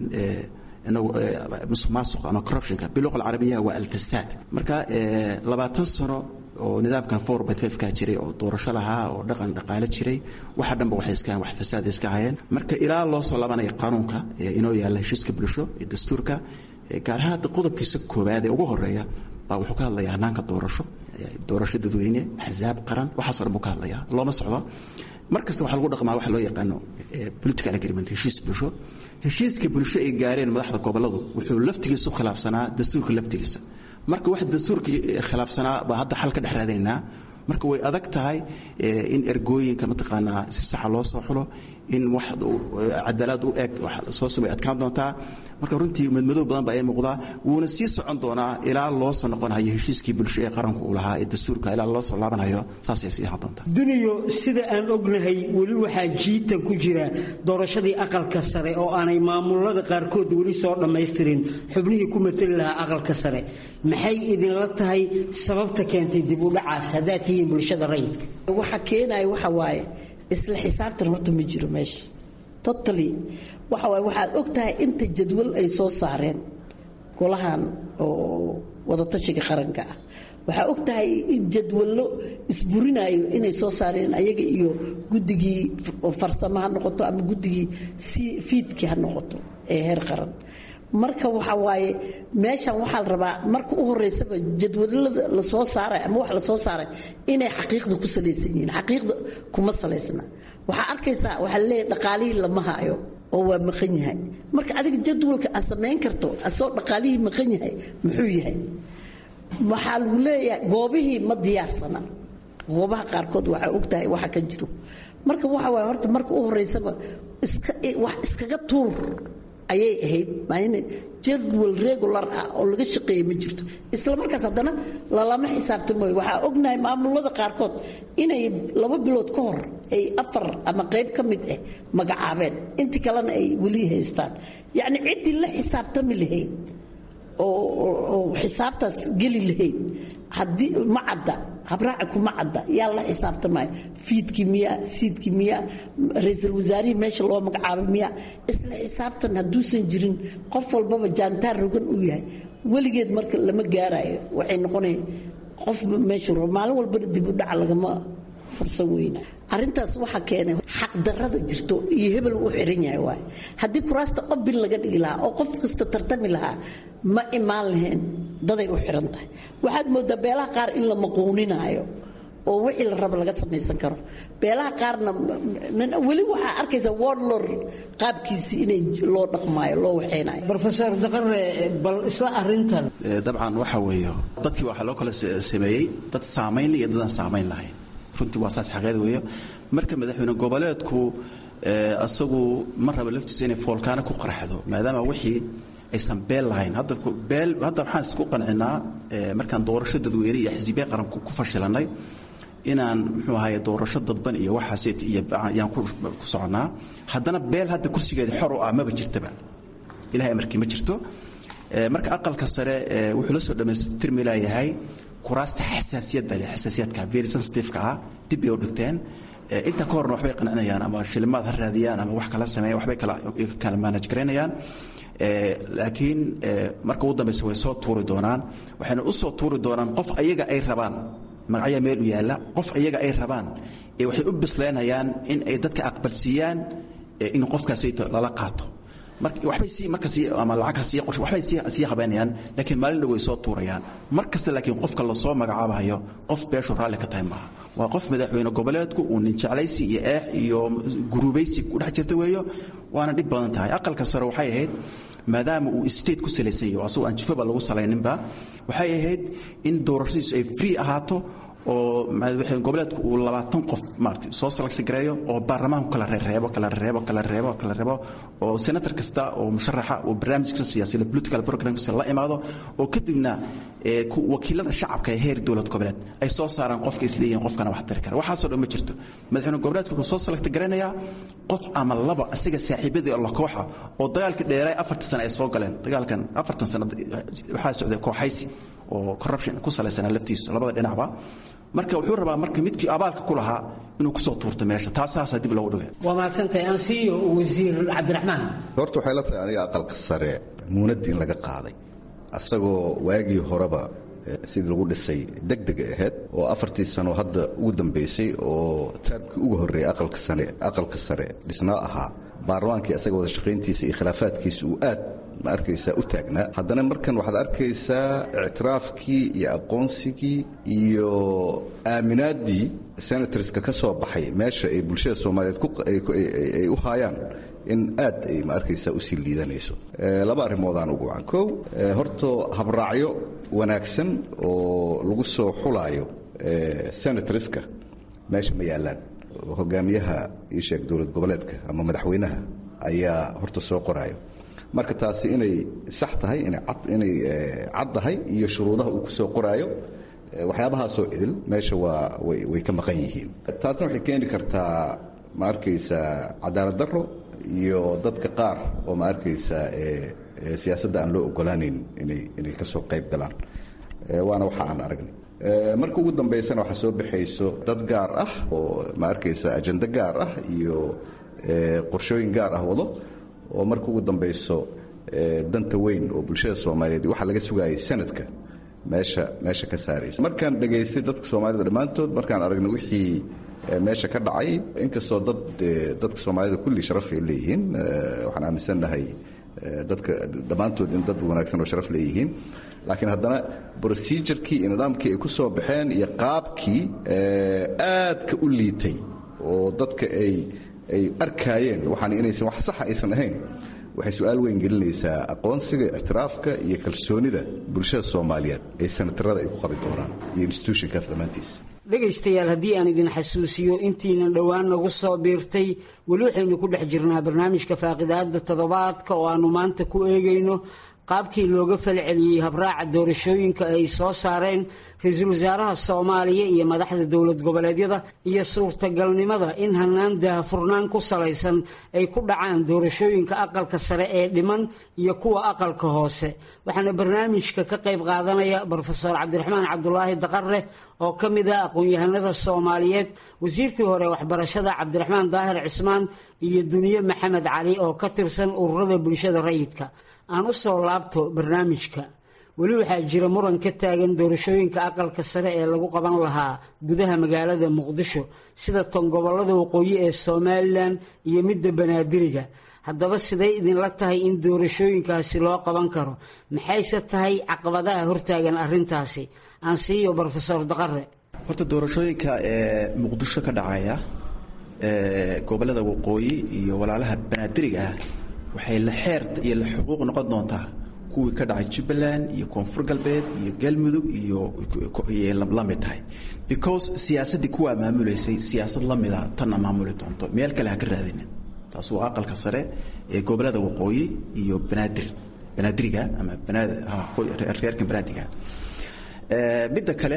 musuq maasuq ama corruptionka biluqa alcarabiyaha waa alfasaad marka labaatan sano oo nidaamkan four point five-ka jiray oo doorasho lahaa oo dhaqan dhaqaale jiray waxa dhanba waxay iska wax fasaad iska hayeen marka ilaa loo soo laabanaya qaanuunka inoo yaalla heshiiska bulsho iyo dastuurka gaar ahaan hadda qodobkiisa koowaad ee ugu horeeya baa wuxuu ka hadlayaa hanaanka doorasho doorasho dadweyne axsaab qaran waxaasoo dhan buu ka hadlayaa looma socdo mar kasta waxaa lagu dhaqmaa waxa loo yaqaano political agreement heshiis bulsho heshiiska bulsho ay gaareen madaxda gobolladu wuxuu laftigiisa u khilaafsanaa dastuurka laftigiisa marka wax dastuurkii khilaafsanaa baa hadda xal ka dhex raadinaynaa marka way adag tahay in ergooyinka mataqaanaa si saxa loo soo xulo in wax cadaalad u eg soo samay adkaan doontaa marka runtii madmadow badan baa ay muuqdaa wuuna sii socon doonaa ilaa loo soo noqonayo heshiiskii bulsho ee qaranku uu lahaa ee dastuurka ilaa loo soo laabanayo saasay sii ahaan doontaa duniyo sida aan ognahay weli waxaa jiitan ku jira doorashadii aqalka sare oo aanay maamulada qaarkood weli soo dhammaystirin xubnihii ku matali lahaa aqalka sare maxay idinla tahay sababta keentay dib u dhacaas haddaad tihiin bulshada rayidka waxa keenaya waxa waaye isla xisaabtan horta ma jiro meesha totally waxa waaye waxaad og tahay inta jadwal ay soo saareen golahan oo wadatashiga qaranka ah waxaa og tahay in jadwallo isburinayo inay soo saareen ayaga iyo guddigii farsamo ha noqoto ama guddigii fiidkii ha noqoto ee heer qaran marka waxa waaye meeshan waxaa la rabaa marka u horeysaba jadwalada la soo saaray ama wax la soo saaray inay xaqiiqda ku salaysan yihiin xaqiiqda kuma salaysna waxaa arkaysaa waxaa leeyahay dhaqaalihii lama haayo oo waa maqan yahay marka adiga jadwalka aad samayn karto asoo dhaqaalihii maqan yahay muxuu yahay waxaa lagu leeyahay goobihii ma diyaarsana goobaha qaarkood waxaa og tahay waxa ka jiro marka waxa waaye horta marka u horeysaba wax iskaga tuur ayay ahayd mayne jadwal regular ah oo laga shaqeeya ma jirto isla markaas haddana lalama xisaabtamooyo waxaa ognahay maamulada qaarkood inay laba bilood ka hor ay afar ama qayb ka mid ah magacaabeen inti kalena ay weli haystaan yacni ciddii la xisaabtami lahayd oo xisaabtaas geli lahayd haddii ma cadda habraaci kuma cadda yaa la xisaabtamaya fiidkii miya siidkii miya ra-iisul wasaarihii meesha loo magacaabay miya isla xisaabtan hadduusan jirin qof walbaba jaantaar rogan uu yahay weligeed marka lama gaarayo waxay noqonaya qof meesha maalin walbana dib u dhaca lagama fursan weyna arintaas waxaa keenay xaqdarada jirto iyo hebel u xiran yahay waay haddii kuraasta obil laga dhigi lahaa oo qof kasta tartami lahaa ma imaan lahayn daday u xiran tahay waxaad moodaa beelaha qaar in la maquuninaayo oo wixii la rabo laga samaysan karo beelaha qaarna weli waxaa arkaysa wordlor qaabkiisii inay loo dhaqmaayo loo waxeynayo rofeor daqare bal isla arintan dabcan waxa weeye dadkii waxaa loo kala sameeyey dad saamayn iyo dadaan saamayn lahayn runtii waa saas xaqeed weeyo marka madaxweyne goboleedku asagu ma raba laftiisa inay foolkaana ku qarxdo maadaama wixii aysan beel lahayn hadda beel hadda waxaan isku qancinaa markaan doorasho dadweyne iyo xisbiye qaranku ku fashilanay inaan muxuu ahaye doorasho dadban iyo waxaas iyo yaan ku soconnaa haddana beel hadda kursigeeda xor u ah maba jirtaba ilahay amarkii ma jirto marka aqalka sare wuxuu la soo dhammaystirmi laayahay kuraasta xasaasiyadda leh xasaasiyadka very sensitive-ka ah dib bay u dhigteen inta ka horna waxbay qancinayaan ama shilimaad ha raadiyaan ama wax kala sameeyaan waxbay kala kala manage garaynayaan laakiin marka ugu dambeysa way soo tuuri doonaan waxayna u soo tuuri doonaan qof ayaga ay rabaan magacyaa meel u yaalla qof ayaga ay rabaan ee waxay u bislaynayaan in ay dadka aqbalsiiyaan in qofkaasi lala qaato waxbay sii marka sii ama lacag ha sii qorshe waxbay sii sii habeynayaan laakiin maalin dhow way soo tuurayaan mar kasta laakiin qofka la soo magacaabayo qof beeshu raalli ka tahay maaha waa qof madaxweyne goboleedku uu nin jeclaysi iyo eex iyo guruubaysi ku dhex jirta weeyo waana dhib badan tahay aqalka sare waxay ahayd maadaama uu state ku salaysan yahay asagoo aan jufaba lagu salayninba waxay ahayd in doorashadiisu ay free ahaato oo madaxweyne goboleedku uu labaatan qof maarata soo salagsi gareeyo oo baarlamaanku kala reereebo kala reebo kala reebo kala reebo oo senator kasta oo musharaxa oo barnaamijka siyaasada political programkiisa la imaado oo kadibna wakiilada shacabka ee heer dowlad goboleed ay soo saaraan qofka isleeyihin qofkana wax tari kara waxaasoo dhan ma jirto madaxweyne goboleedku wuxuu soo salagti garanayaa qof ama laba isaga saaxiibadii alla kooxa oo dagaalkii dheeray afartan sano ay soo galeen dagaalkan afartan sano waxaa socday kooxaysi oo corruption ku salaysanaa laftiisa labada dhinacba marka wuxuu rabaa marka midkii abaalka ku lahaa inuu kusoo tuurto meesha taasaasaa dib loogu dhigay waa mahadsantahay ansiyo wasiir cabdiraxmaan horta waxay la tahay aniga aqalka sare muunadda in laga qaaday asagoo waagii horeba sidii lagu dhisay degdega ahayd oo afartii sano hadda ugu dambaysay oo taarmkii ugu horreeyay aqalka sare aqalka sare dhisnaa ahaa baarlamaankii asaga wada shaqayntiisa iyo khilaafaadkiisa uu aad ma arkaysaa u taagnaa haddana markan waxaad arkaysaa ictiraafkii iyo aqoonsigii iyo aaminaaddii senatorska ka soo baxay meesha ay bulshada soomaaliyeed ay u haayaan in aad ay ma arkaysaa usii liidanayso laba arrimoodaan ugu wacan kow horto habraacyo wanaagsan oo lagu soo xulaayo senatorska meesha ma yaallaan hogaamiyaha ii sheeg dowlad goboleedka ama madaxweynaha ayaa horta soo qoraayo marka taasi inay sax tahay inay cad tahay iyo shuruudaha uu ku soo qoraayo waxyaabahaasoo idil meesha waa way ka maqan yihiin taasna waxay keeni kartaa ma arkaysaa cadaalad darro iyo dadka qaar oo ma arkaysaa siyaasadda aan loo ogolaanayn inay ka soo qayb galaan waana waxa aan aragnay marka ugu dambaysana waxaa soo baxayso dad gaar ah oo ma arkaysaa ajando gaar ah iyo qorshooyin gaar ah wado oo marka ugu dambayso danta weyn oo bulshada soomaaliyeed waxaa laga sugayay sanadka meesha meesha ka saaraysa markaan dhegaystay dadka soomaalida dhammaantood markaan aragnay wixii meesha ka dhacay inkastoo dad dadka soomaalida kulli sharaf ay leeyihiin waxaan aaminsannahay dadka dhammaantood in dad wanaagsan oo sharaf leeyihiin laakiin haddana procedurkii iyo nidaamkii ay ku soo baxeen iyo qaabkii aadka u liitay oo dadka ay ay arkaayeen waxaan inaysan wax saxa aysan ahayn waxay su-aal weyn gelinaysaa aqoonsiga ictiraafka iyo kalsoonida bulshada soomaaliyeed ee sanatarada ay ku qabi doonaan iyo institutionkaas dhammaantiisa dhegaystayaal haddii aan idin xasuusiyo intiinan dhowaan nagu soo biirtay weli waxaynu ku dhex jirnaa barnaamijka faaqidaada toddobaadka oo aannu maanta ku eegayno qaabkii looga falceliyey habraaca doorashooyinka ay soo saareen ra-iisul wasaaraha soomaaliya iyo madaxda dowlad goboleedyada iyo suurtagalnimada in hanaan daahfurnaan ku salaysan ay ku dhacaan doorashooyinka aqalka sare ee dhiman iyo kuwa aqalka hoose waxaana barnaamijka ka qayb qaadanaya brofeor cabdiraxmaan cabdulaahi daqare oo ka mid ah aqoon-yahanada soomaaliyeed wasiirkii hore waxbarashada cabdiraxmaan daahir cismaan iyo duniye maxamed cali oo ka tirsan ururada bulshada rayidka aan u soo laabto barnaamijka weli waxaa jira muran ka taagan doorashooyinka aqalka sare ee lagu qaban lahaa gudaha magaalada muqdisho sida tan gobolada waqooyi ee somalilan iyo midda banaadiriga haddaba siday idinla tahay in doorashooyinkaasi loo qaban karo maxayse tahay caqabadaha hortaagan arintaasi aan siiyo brofesor daqare horta doorashooyinka ee muqdisho ka dhacaya ee gobolada waqooyi iyo walaalaha banaadiriga ah waxay la xeer iyo la xuquuq noqon doontaa kuwii ka dhacay jubbaland iyo koonfur galbeed iyo galmudug iyo la mid tahay because siyaasaddii kuwaa maamulaysay siyaasad la mida tanna maamuli doonto meel kale ha ka raadinin taas waa aqalka sare ee gobolada waqooyi iyo banaadir banaadiriga ama reerkan banaadiga midda kale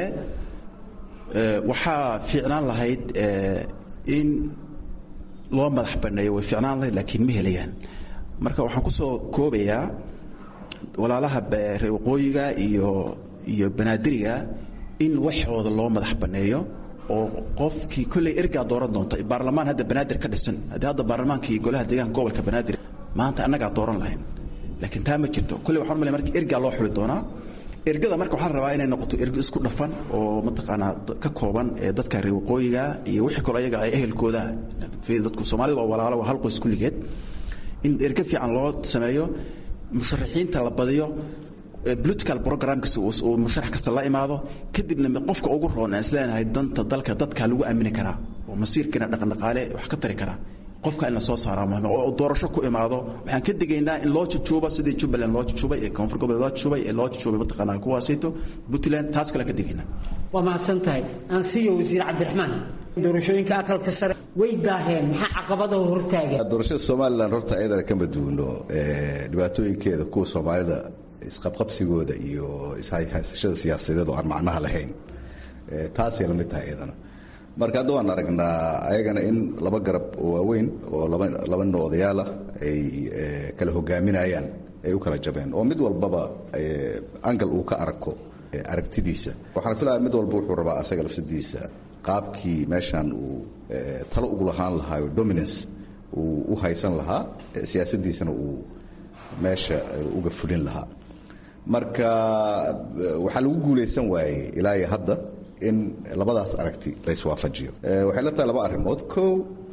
waxaa fiicnaan lahayd in loo madax baneeyo way fiicnaan lahayd laakiin ma helayaan marka waxaan kusoo koobayaa walaalaha reer waqooyiga iyo iyo banaadiriga in waxooda loo madax baneeyo oo qofkii kolley ergaa dooran doonta baarlamaan hadda banaadir ka dhisan haddii hadda baarlamaanka iyo golaha deegaanka gobolka banaadir maanta annagaa dooran lahayn laakiin taa ma jirto kolley waxaan malay marka ergaa loo xuli doonaa ergada marka waxaa la rabaa inay noqoto ergo isku dhafan oo mataqaanaa ka kooban ee dadka reer waqooyiga iyo wixii kaloo ayaga ay ehelkooda dadku soomaalida waa walaalo waa hal qoys kulligeed in ergo fiican loo sameeyo musharaxiinta la badiyo political programkasta uu musharax kasta la imaado kadibna qofka ugu roon aan isleenahay danta dalka dadka lagu aamini karaa oo masiirkiina dhaqandhaqaale wax ka tari karaa qofka in la soo saaraa muhiim oo doorasho ku imaado waxaan ka digaynaa in loo jujuubo sidii jubbaland loo jujuubay ee koonfur goboleed loo jujuubay ee loo jujuubay mataqaanaa kuwaasayto puntland taas kale ka digaynaa waa mahadsan tahay ansiyo wasiir cabdiraxmaan doorashooyinka aqalka sare way daaheen maxaa caqabadaha hortaagan doorashada somalilan horta ayadana kama duwno dhibaatooyinkeeda kuwa soomaalida isqabqabsigooda iyo ishaysashada siyaasadeed oo aan macnaha lahayn taasay lamid tahay iyadana marka hadda waan aragnaa ayagana in laba garab oo waaweyn oo laba nin odayaal ah ay kala hogaaminayaan ay u kala jabeen oo mid walbaba angal uu ka arko aragtidiisa waxaan filaya mid walba wuxuu rabaa asaga lafsadiisa qaabkii meeshan uu talo ugu lahaan lahaayo dominance uu u haysan lahaa siyaasadiisana uu meesha uga fulin lahaa marka waxaa lagu guulaysan waayey ilaa iyo hadda in labadaas aragti la iswaafajiyo waxay la tahay laba arrimood kow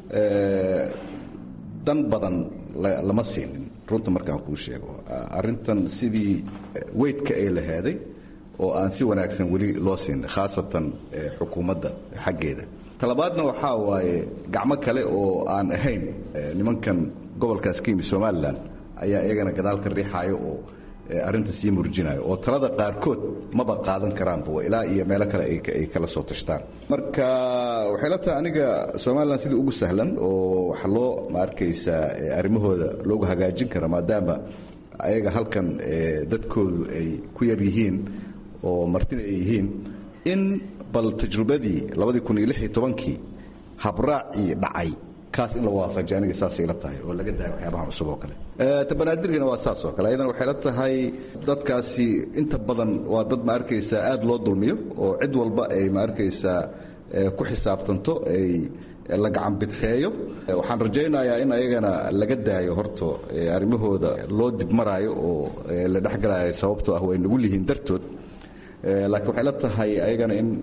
dan badan lama siinin runta markaan kuu sheego arrintan sidii weydka ay lahaaday oo aan si wanaagsan weli loo siinin khaasatan xukuumadda xaggeeda talabaadna waxaa waaye gacmo kale oo aan ahayn nimankan gobolkaas ka yimi somalilan ayaa iyagana gadaal ka riixayo oo arrinta sii murjinayo oo talada qaarkood maba qaadan karaanba ilaa iyo meelo kale ay kala soo tashtaan marka waxay la tahay aniga somalilan sidii ugu sahlan oo wax loo ma arkaysaa arrimahooda loogu hagaajin kara maadaama ayaga halkan dadkoodu ay ku yar yihiin oo martina ay yihiin in bal tajrubadii labadii kun iyo lix iyo tobankii habraacii dhacay kaas in la waafajiyo aniga saasay la tahay oo laga daayo waxyaabahan cusub oo kale tabanaadirgana waa saas oo kale ayadana waxay la tahay dadkaasi inta badan waa dad ma arkaysaa aad loo dulmiyo oo cid walba ay ma arkaysaa ku xisaabtanto ay la gacan bidxeeyo waxaan rajaynayaa in ayagana laga daayo horto arrimahooda loo dibmaraayo oo la dhexgalayo sababtoo ah way nagu lihiin dartood laakiin waxay la tahay ayagana in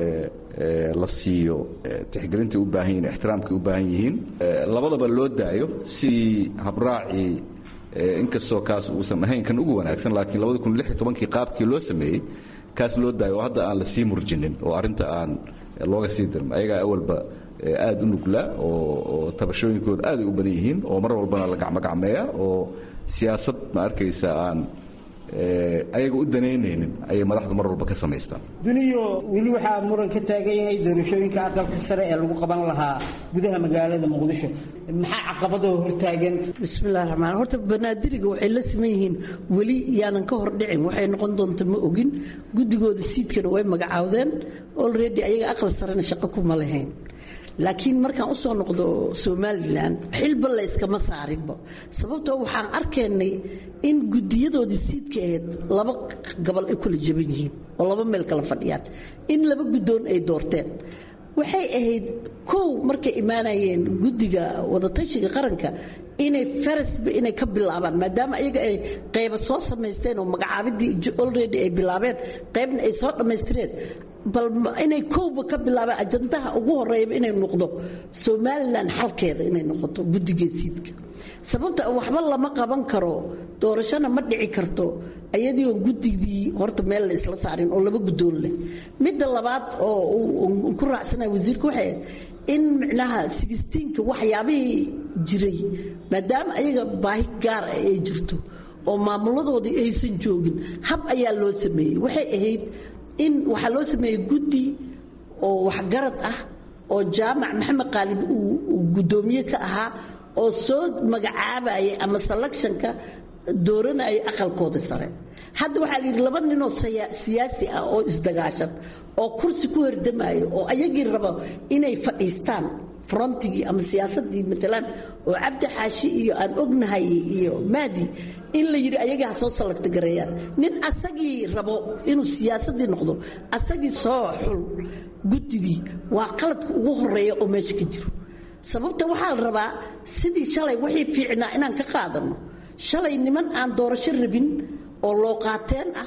la siiyo tixgelintai u baahan yihin ixtiraamkay u baahan yihiin labadaba loo daayo sidii habraacii inkastoo kaas uusan ahayn kan ugu wanaagsan laakiin labadi kun lix iyo tobankii qaabkii loo sameeyey kaas loo daayo oo hadda aan la sii murjinin oo arrinta aan looga sii dirin ayagaa awalba aad u nuglaa oo tabashooyinkooda aad ay u badan yihiin oo mar walbana la gacmogacmeeya oo siyaasad ma arkaysa aan ayaga u danaynaynin ayay madaxdu mar walba ka samaystaan duniyo weli waxaa muran ka taagan yahay doorashooyinka aqalka sare ee lagu qaban lahaa gudaha magaalada muqdisho maxaa caqabadoo hortaagan bismillahi raxmaan horta banaadiriga waxay la siman yihiin weli yaanan ka hor dhicin waxay noqon doonta ma ogin guddigooda siidkana way magacaawdeen olredy ayaga aqal sarena shaqo kuma lahayn laakiin markaan u soo noqdo somalilan xilba layskama saarinba sababtoo waxaan arkaynay in gudiyadoodii siidka ahayd laba gobol ay kula jaban yihiin oo laba meel kala fadhiyaan in laba guddoon ay doorteen waxay ahayd kow markay imaanayeen guddiga wadatashiga qaranka inay farasba inay ka bilaabaan maadaama ayaga ay qayba soo samaysteen oo magacaabidii olredy ay bilaabeen qaybna ay soo dhammaystireen bal inay kowba ka bilaabaan ajandaha ugu horeeyaba inay noqdo somalilan xalkeeda inay noqoto guddigeed siidka sababta waxba lama qaban karo doorashona ma dhici karto ayadii oon guddigii horta meel la isla saarin oo laba guddoon leh midda labaad oo ku raacsanaya wasiirka waxay ahayd in micnaha sigistiinka waxyaabihii jiray maadaama ayaga baahi gaar ah ay jirto oo maamuladoodii aysan joogin hab ayaa loo sameeyey waxay ahayd in waxaa loo sameeyey guddi oo waxgarad ah oo jaamac maxamed qaalib uu guddoomiye ka ahaa oo soo magacaabayay ama selectionka dooranayay aqalkooda sare hadda waxaa la yidhi laba ninoo siyaasi ah oo isdagaashan oo kursi ku hordamayo oo ayagii rabo inay fadhiistaan frontigii ama siyaasadii matalan oo cabdi xaashi iyo aan ognahay iyo maadi in la yidhi ayagii ha soo salagta gareeyaan nin asagii rabo inuu siyaasadii noqdo asagii soo xul guddigii waa qaladka ugu horeeya oo meesha ka jiro sababta waxaa la rabaa sidii shalay wixii fiicnaa inaan ka qaadano shalay niman aan doorasho rabin oo loo qaateen ah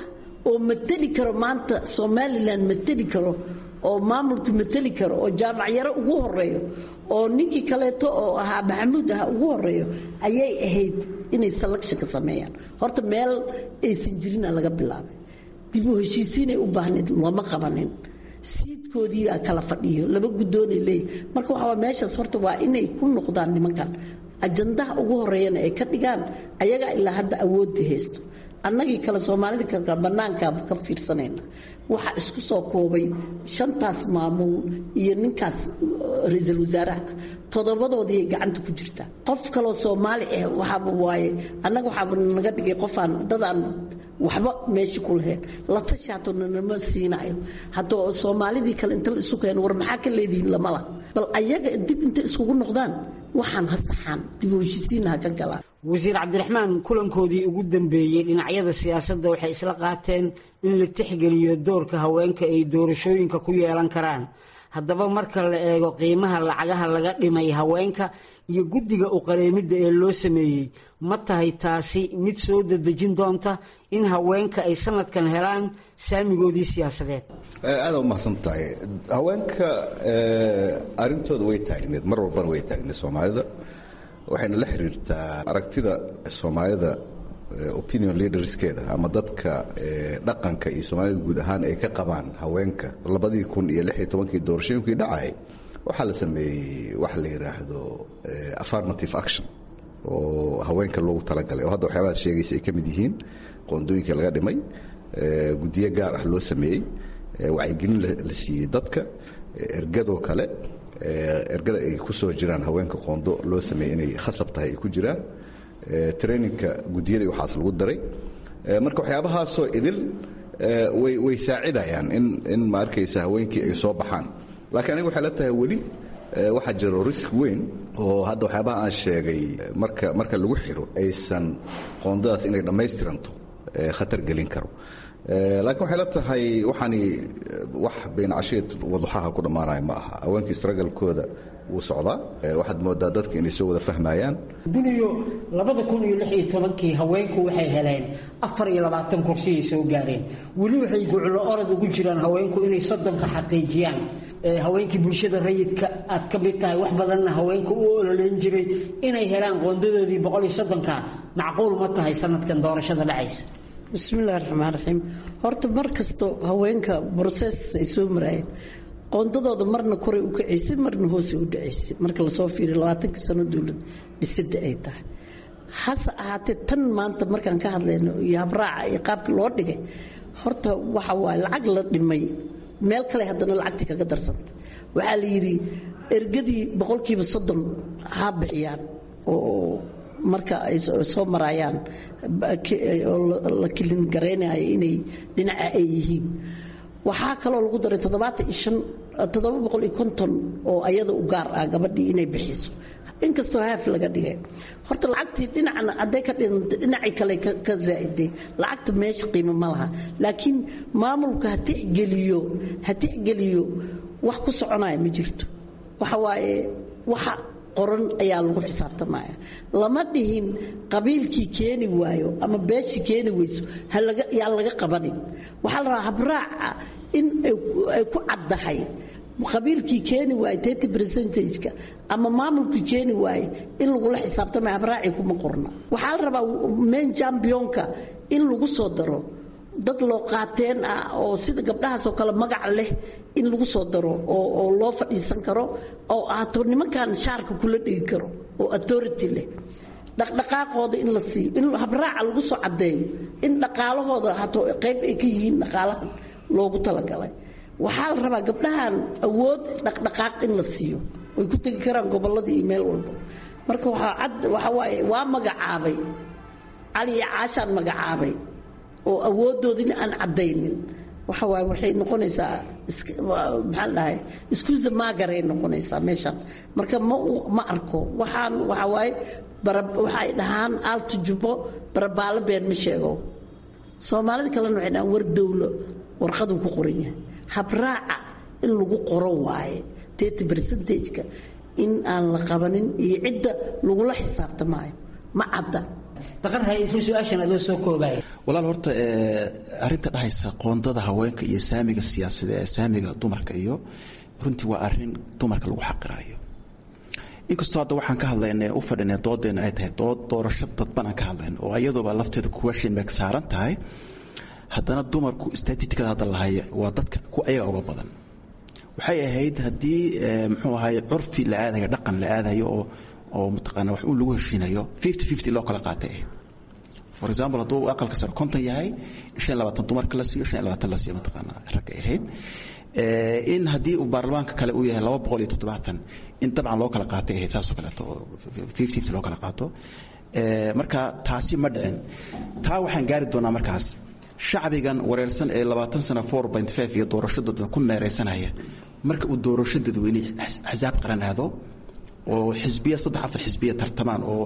oo mateli karo maanta somalilan mateli karo oo maamulku mateli karo oo jaamacyaro ugu horeeyo oo ninkii kaleeto oo ahaa maxamuud ahaa ugu horeeyo ayay ahayd inay selection ka sameeyaan horta meel aysan jirina laga bilaabay dib u heshiisiinay u baahnayd looma qabanin siidkoodii baa kala fadhiyo laba guddoonay leeyahy marka waxaa meeshaas horta waa inay ku noqdaan nimankan ajandaha ugu horeeyana ay ka dhigaan ayagaa ilaa hadda awoodii haysto annagii kale soomaalida kale bannaankaa ka fiirsanayna waxaa isku soo koobay shantaas maamul iyo ninkaas ra-iisul wasaaraha toddobadoodii ay gacanta ku jirtaa qof kaloo soomaali ah waxaaba waaye annaga waxaaba naga dhigay qofaan dadaan waxba meesha ku lahayn la tashaato nanama siinayo haddoo soomaalidii kale inta la isu keeno war maxaa ka leedihiin lamala bal ayaga dib intay iskugu noqdaan waxaan ha saxaan dib u heshisiina ha ka galaan wasiir cabdiraxmaan kulankoodii ugu dambeeyey dhinacyada siyaasadda waxay isla qaateen in la tixgeliyo doorka haweenka ay doorashooyinka ku yeelan karaan haddaba marka la eego qiimaha lacagaha laga dhimay haweenka iyo guddiga u qareemidda ee loo sameeyey ma tahay taasi mid soo dadejin doonta in haweenka ay sanadkan helaan saamigoodii siyaasadeed aada umahadsan tahay haweenka arintooda way taagneed mar walbana way taagneed soomaalida waxayna la xiriirtaa aragtida soomaalida opinion leaderskeeda ama dadka dhaqanka iyo soomaalida guud ahaan ay ka qabaan haweenka labadii kun iyo lix iyo tobankii doorashooyinkii dhacay waxaa la sameeyey waxa la yidhaahdo affirmative action oo haweenka loogu talagalay oo hadda waxyaabaad sheegaysa ay ka mid yihiin qoondooyinka laga dhimay guddiyo gaar ah loo sameeyey wacyigelin la siiyey dadka ergadoo kale ergada ay ku soo jiraan haweenka qoondo loo sameeyey inay khasab tahay ay ku jiraan traininka guddiyadii waxaas lagu daray marka waxyaabahaasoo idil way saacidayaan in ma arkaysa haweenkii ay soo baxaan laakiin aniga waxay la tahay weli waxaa jiro risk weyn oo hadda waxyaabaha aan sheegay marka marka lagu xiro aysan qoondadaas inay dhammaystiranto khatar gelin karo laakiin waxay la tahay waxaani wax beencasheed waduxaha ku dhammaanaya ma aha haweenkii isragalkooda wuu socdaa waxaad moodaa dadka inay soo wada fahmayaan duniyo labada kun iyo lix iyo tobankii haweenku waxay heleen afar iyo labaatan kursiyay soo gaareen weli waxay guclo orod ugu jiraan haweenku inay soddonka xaqiijiyaan haweenkii bulshada rayidka aad ka mid tahay wax badanna haweenka u ololeyn jiray inay helaan qoondadoodii boqol iyo soddonka macquul ma tahay sanadkan doorashada dhacaysa bismillahi raxmaan raxiim horta mar kasto haweenka broses ay soo maraayeen qoondadooda marna koray u kacaysay marna hoosay u dhacaysay marka lasoo fiiriyo labaatankii sano dowlad dhisada ay tahay hase ahaatee tan maanta markaan ka hadlayno iyo habraaca iyo qaabkii loo dhigay horta waxa waaye lacag la dhimay meel kale haddana lacagtii kaga darsanta waxaa la yidhi ergadii boqolkiiba soddon ha bixiyaan oo marka ay soo maraayaan oo la kilin garaynayo inay dhinaca ay yihiin waxaa kaloo lagu daray toddobaatan iyo shan toddoba boqol iyo konton oo ayada u gaar ah gabadhii inay bixiso inkastoo haaf laga dhigay horta lacagtii dhinacna hadday ka dhintay dhinacii kale ka zaa'iday lacagta meesha qiimo ma laha laakiin maamulka ha tixgeliyo ha tixgeliyo wax ku soconaya ma jirto waxa waaye waxa qoran ayaa lagu xisaabtamaya lama dhihin qabiilkii keeni waayo ama beeshii keeni weyso yaan laga qabanin waxaa la rabaa habraaca in ay ku caddahay qabiilkii keeni waaye tirty percentageka ama maamulkii keeni waaye in lagula xisaabtamaya habraacii kuma qorna waxaa la rabaa main championka in lagu soo daro dad loo qaateen ah oo sida gabdhahaasoo kale magac leh in lagu soo daro oo loo fadhiisan karo oo ahaato nimankan shaarka kula dhigi karo oo authority leh dhaqdhaqaaqooda in la siiyo in habraaca lagu soo caddeeyo in dhaqaalahooda hato qayb ay ka yihiin dhaqaalahan loogu talagalay waxaa la rabaa gabdhahan awood dhaqdhaqaaq in la siiyo way ku tegi karaan gobolladii iyo meel walba marka waxaa cad waxa waaye waa magacaabay cali iyo caashaan magacaabay oo awoodoodina aan caddaynin waxa waaye waxay noqonaysaa maxaan dhahay iskuusa maagaray noqonaysaa meeshan marka ma ma arko waxaan waxa waaye waxay dhahaan aalta jubbo barabaalo been ma sheego soomaalida kalena waxay dhahaan war dowlo warqaduu ku qoran yahay habraaca in lagu qoro waaye tirty percentageka in aan la qabanin iyo cidda lagula xisaabtamaayo ma cadda daqarhay isla su-aashan adoo soo koobaya walaal horta arrinta dhahaysa qoondada haweenka iyo saamiga siyaasada ee saamiga dumarka iyo runtii waa arrin dumarka lagu xaqirayo inkastoo hadda waxaan ka hadlayna u fadhina doodeena ay tahay dood doorasho dadban aan ka hadlayno oo iyaduba lafteeda question mark saaran tahay haddana dumarku statistikada hadda lahaya waa dadka ku ayaga uga badan waxay ahayd haddii muxuu ahaay curfi la aadayo dhaqan la aadayo oo oo mataqaana wax uun lagu heshiinayo fifty fifty loo kala qaatay ahayd for example hadduu aqalka sare konton yahay shan iyo labaatan dumarka la siiyo shan iyo labaatan la siiyo mataqaana ragga ahayd in haddii uu baarlamaanka kale uu yahay laba boqol iyo toddobaatan in dabcan loo kala qaatay ahayd saasoo kaleeto oo fifty fifty loo kala qaato marka taasi ma dhicin taa waxaan gaari doonaa markaas shacbigan wareersan ee labaatan sano four point five iyo doorashadooda ku meeraysanaya marka uu doorasho dadweyne axsaab qaran aado oo xisbiya saddex afar xisbiya tartamaan oo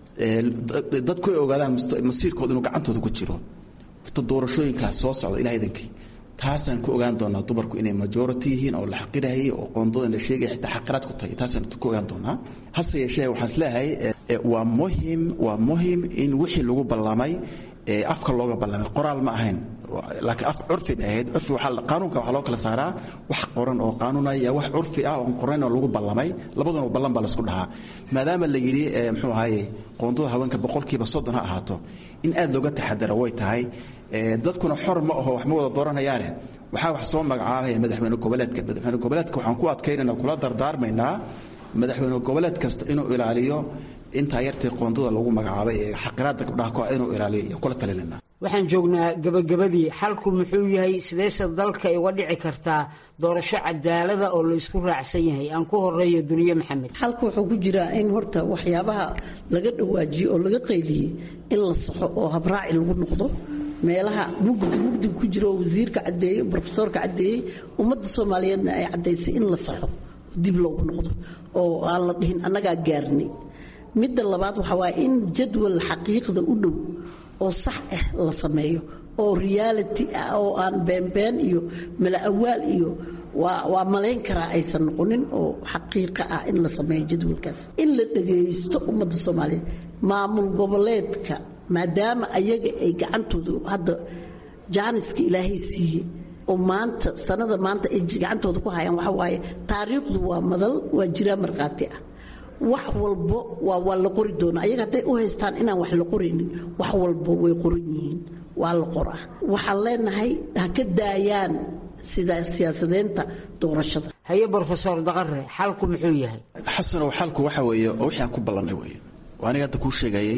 dadku ay ogaadaan masiirkooda inuu gacantooda ku jiro horta doorashooyinkaas soo socda ilaa idankii taasaan ku ogaan doonaa dumarku inay majority yihiin oo la xaqirayay oo qoondadan la sheegaya xitaa xaqiraad ku tahay taasaan ku ogaan doonaa hase yeeshee waxaan isleeyahay waa muhim waa muhim in wixii lagu ballamay afka looga ballamay qoraal ma ahayn laakiin af curfi bay ahayd curfi waxaa qaanuunka waxaa loo kala saaraa wax qoran oo qaanuunaya wax curfi ah oo qoran oo lagu ballamay labaduna ballan baa laisku dhahaa maadaama la yidhi muxuu ahaye qoondada haweenka boqolkiiba soddon ha ahaato in aad looga taxadaro way tahay dadkuna xor ma aho wax ma wada dooranayaane waxaa wax soo magacaabaya madaxweyne goboleedka madaxweyne goboleedka waxaan ku adkaynayna kula dardaarmaynaa madaxweyne goboleed kasta inuu ilaaliyo intaa yartay qoondada lagu magacaabay ee xaqiraada gabdhaha inuu ilaaliyo iyo kula talinayna waxaan joognaa gabagabadii xalku muxuu yahay sideese dalka ay uga dhici kartaa doorasho cadaalada oo la isku raacsan yahay aan ku horeeyo duniye maxamed xalka wuxuu ku jiraa in horta waxyaabaha laga dhawaajiyey oo laga qayliyey in la saxo oo habraaci lagu noqdo meelaha mugdi mugdiga ku jira oo wasiirka caddeeyey brofesoorka caddeeyey ummadda soomaaliyeedna ay caddaysay in la saxo oo dib loogu noqdo oo aan la dhihin annagaa gaarnay midda labaad waxaa waaye in jadwal xaqiiqda u dhow oo sax ah la sameeyo oo reality ah oo aan beenbeen iyo mala-awaal iyo waa waa malayn karaa aysan noqonin oo xaqiiqa ah in la sameeyo jadwalkaas in la dhagaysto ummadda soomaaliyeed maamul goboleedka maadaama ayaga ay gacantooda hadda jaaniska ilaahay siiyey oo maanta sanada maanta ay gacantooda ku hayaan waxa waaye taariikhdu waa madal waa jiraa markhaati ah wax walbo waa waa la qori doonaa ayaga hadday u haystaan inaan wax la qoraynin wax walbo way qoran yihiin waa la qoraa waxaan leenahay ha ka daayaan sida siyaasadeynta doorashada haye brofesor daqare xalku muxuu yahay xasanow xalku waxa weeye oo wixii aan ku ballannay weeye oo aniga hadda kuu sheegayay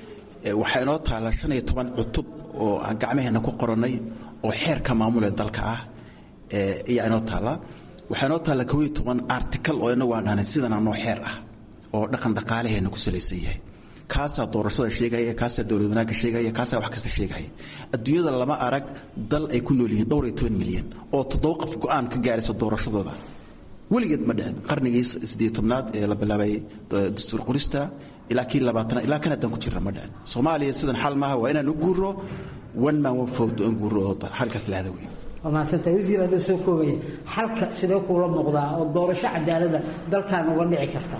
waxaa inoo taala shan iyo toban cutub oo aan gacmaheenna ku qorannay oo xeerka maamul ee dalka ah ayaa inoo taala waxaa inoo taalla kow iyo toban article oo inagu aan dhahnay sidan anoo xeer ah oo dhaqan dhaqaalaheenna ku salaysan yahay kaasaa doorashada sheegaya kaasaa dowlad wanaagga sheegaya kaasaa wax kasta sheegaya adduunyada lama arag dal ay ku nool yihiin dhowr iyo toban milyan oo toddoba qof go-aan ka gaaraysa doorashadooda weligeed ma dhicin qarnigii siddeed tobnaad ee la bilaabay dastuur qorista ilaa kii labaatanaad ilaa kan haddaan ku jirra ma dhicin soomaaliya sidan xal maaha waa inaan u guuro one man one vote aan guuro oo halkaas lahada weyn waa mahadsanta wasiir adoo soo koobaya xalka sidee kuula muuqdaa oo doorasho cadaalada dalkan uga dhici kartaa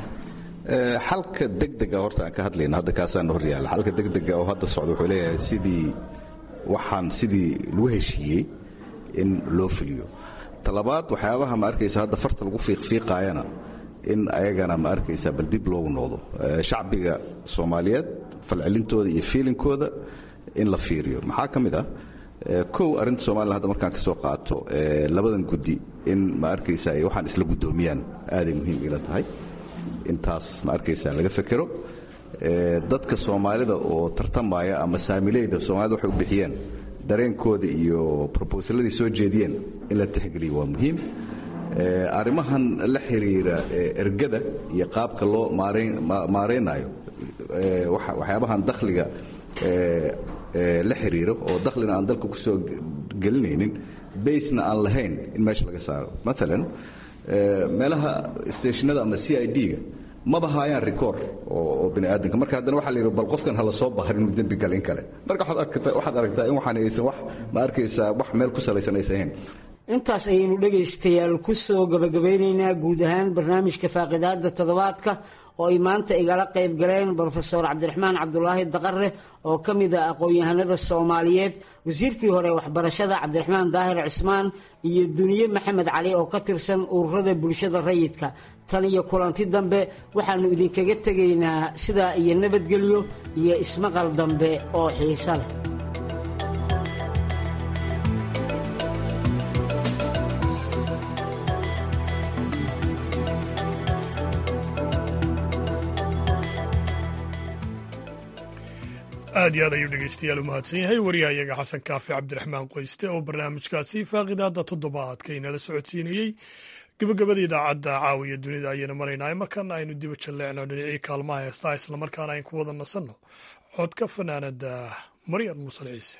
xalka degdega horta aan ka hadlayna hadda kaasaan hor yaala xalka degdega oo hadda socda wuxuu leeyahay sidii waxaan sidii lagu heshiiyey in loo fuliyo talabaad waxyaabaha ma arkaysa hadda farta lagu fiiqfiiqaayana in ayagana ma arkaysa bal dib loogu noqdo shacbiga soomaaliyeed falcelintooda iyo fiilinkooda in la fiiriyo maxaa ka mid ah kow arrinta somalilan hadda markaan ka soo qaato labadan guddi in ma arkaysa ay waxaan isla guddoomiyaan aaday muhiim ila tahay intaas ma arkaysa laga fekero dadka soomaalida oo tartamaya ama saamileyda soomaalida waxay u bixiyeen dareenkooda iyo robosaladii soo jeediyeen in la tixgeliyo waa muhiim arrimahan la xiriira ergada iyo qaabka loo maaraynayo waxyaabahan dakhliga la xiriiro oo dakhlina aan dalka ku soo gelinaynin baysna aan lahayn in meesha laga saaro maalan meelaha stationada ama c i d-ga maba haayaan record oo bini aadamka marka haddana waxaa la yidhi bal qofkan hala soo bahar inuu dembi galin kale marka waxaad aragtaa in waxaan aysan wax ma arkaysaa wax meel ku salaysan aysan ahayn intaas ayaynu dhegaystayaal ku soo gabagabeynaynaa guud ahaan barnaamijka faaqidaada toddobaadka oo ay maanta igala qayb galeen brofesor cabdiraxmaan cabdulaahi daqare oo ka mid ah aqoon-yahanada soomaaliyeed wasiirkii hore waxbarashada cabdiraxmaan daahir cismaan iyo duniye maxamed cali oo ka tirsan ururada bulshada rayidka tan iyo kulanti dambe waxaannu idinkaga tegaynaa sidaa iyo nabadgelyo iyo ismaqal dambe oo xiisa leh aad iyo aad ayuu dhegeystayaal u mahadsan yahay wariyahayaga xasan kaafi cabdiraxmaan qoyste oo barnaamijkaasi faaqidaada toddobaadka inala socodsiinayey gabagabada idaacadda caawiya dunida ayaynu maraynaa markaana aynu diba jalleecno dhinacii kaalmaha heestaa islamarkaana aynu ku wada nasanno codka fanaanada maryam muusal ciise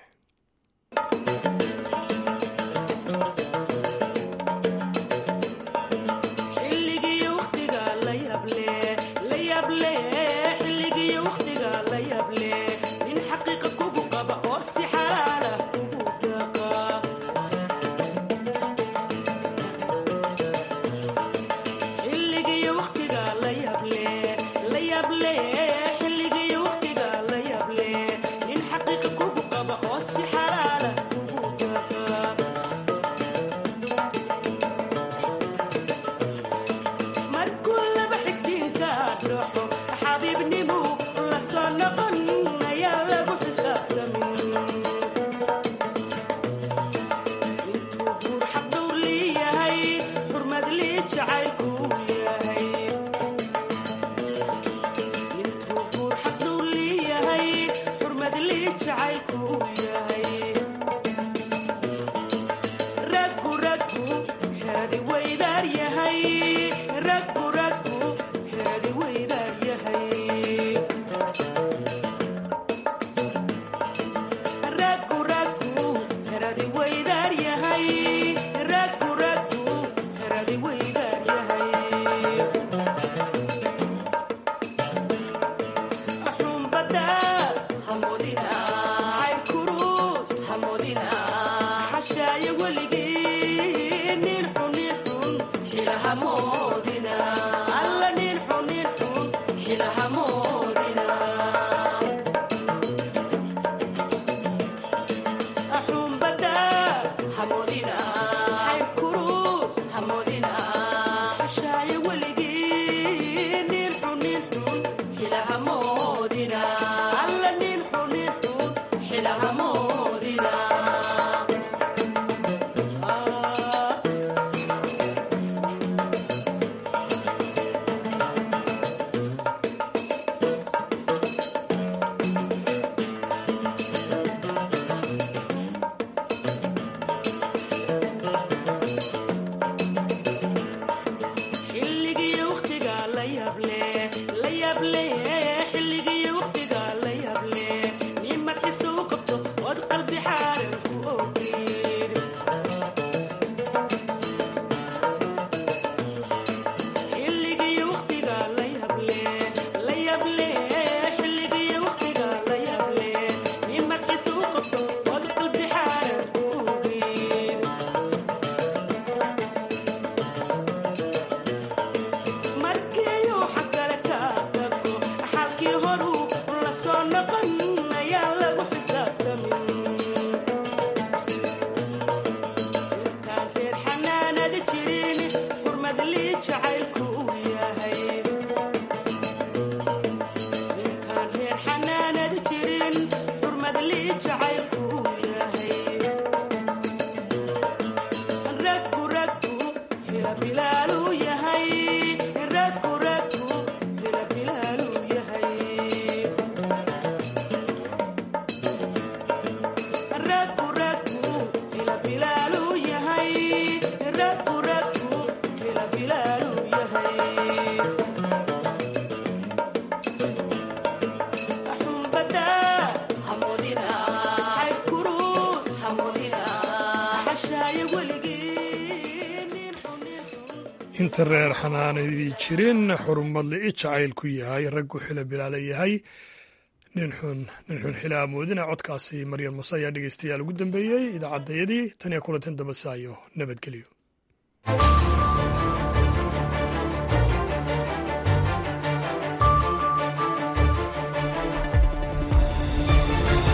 inta reer xanaanadii jirin xurumadle i jacayl ku yahay raggu xila bilaala yahay nin xun nin xun xila amoodina codkaasi maryam muse ayaa dhegeystayaal ugu dambeeyey idaacaddayadii tan iyo kulantan dambasaayo nabadgelyo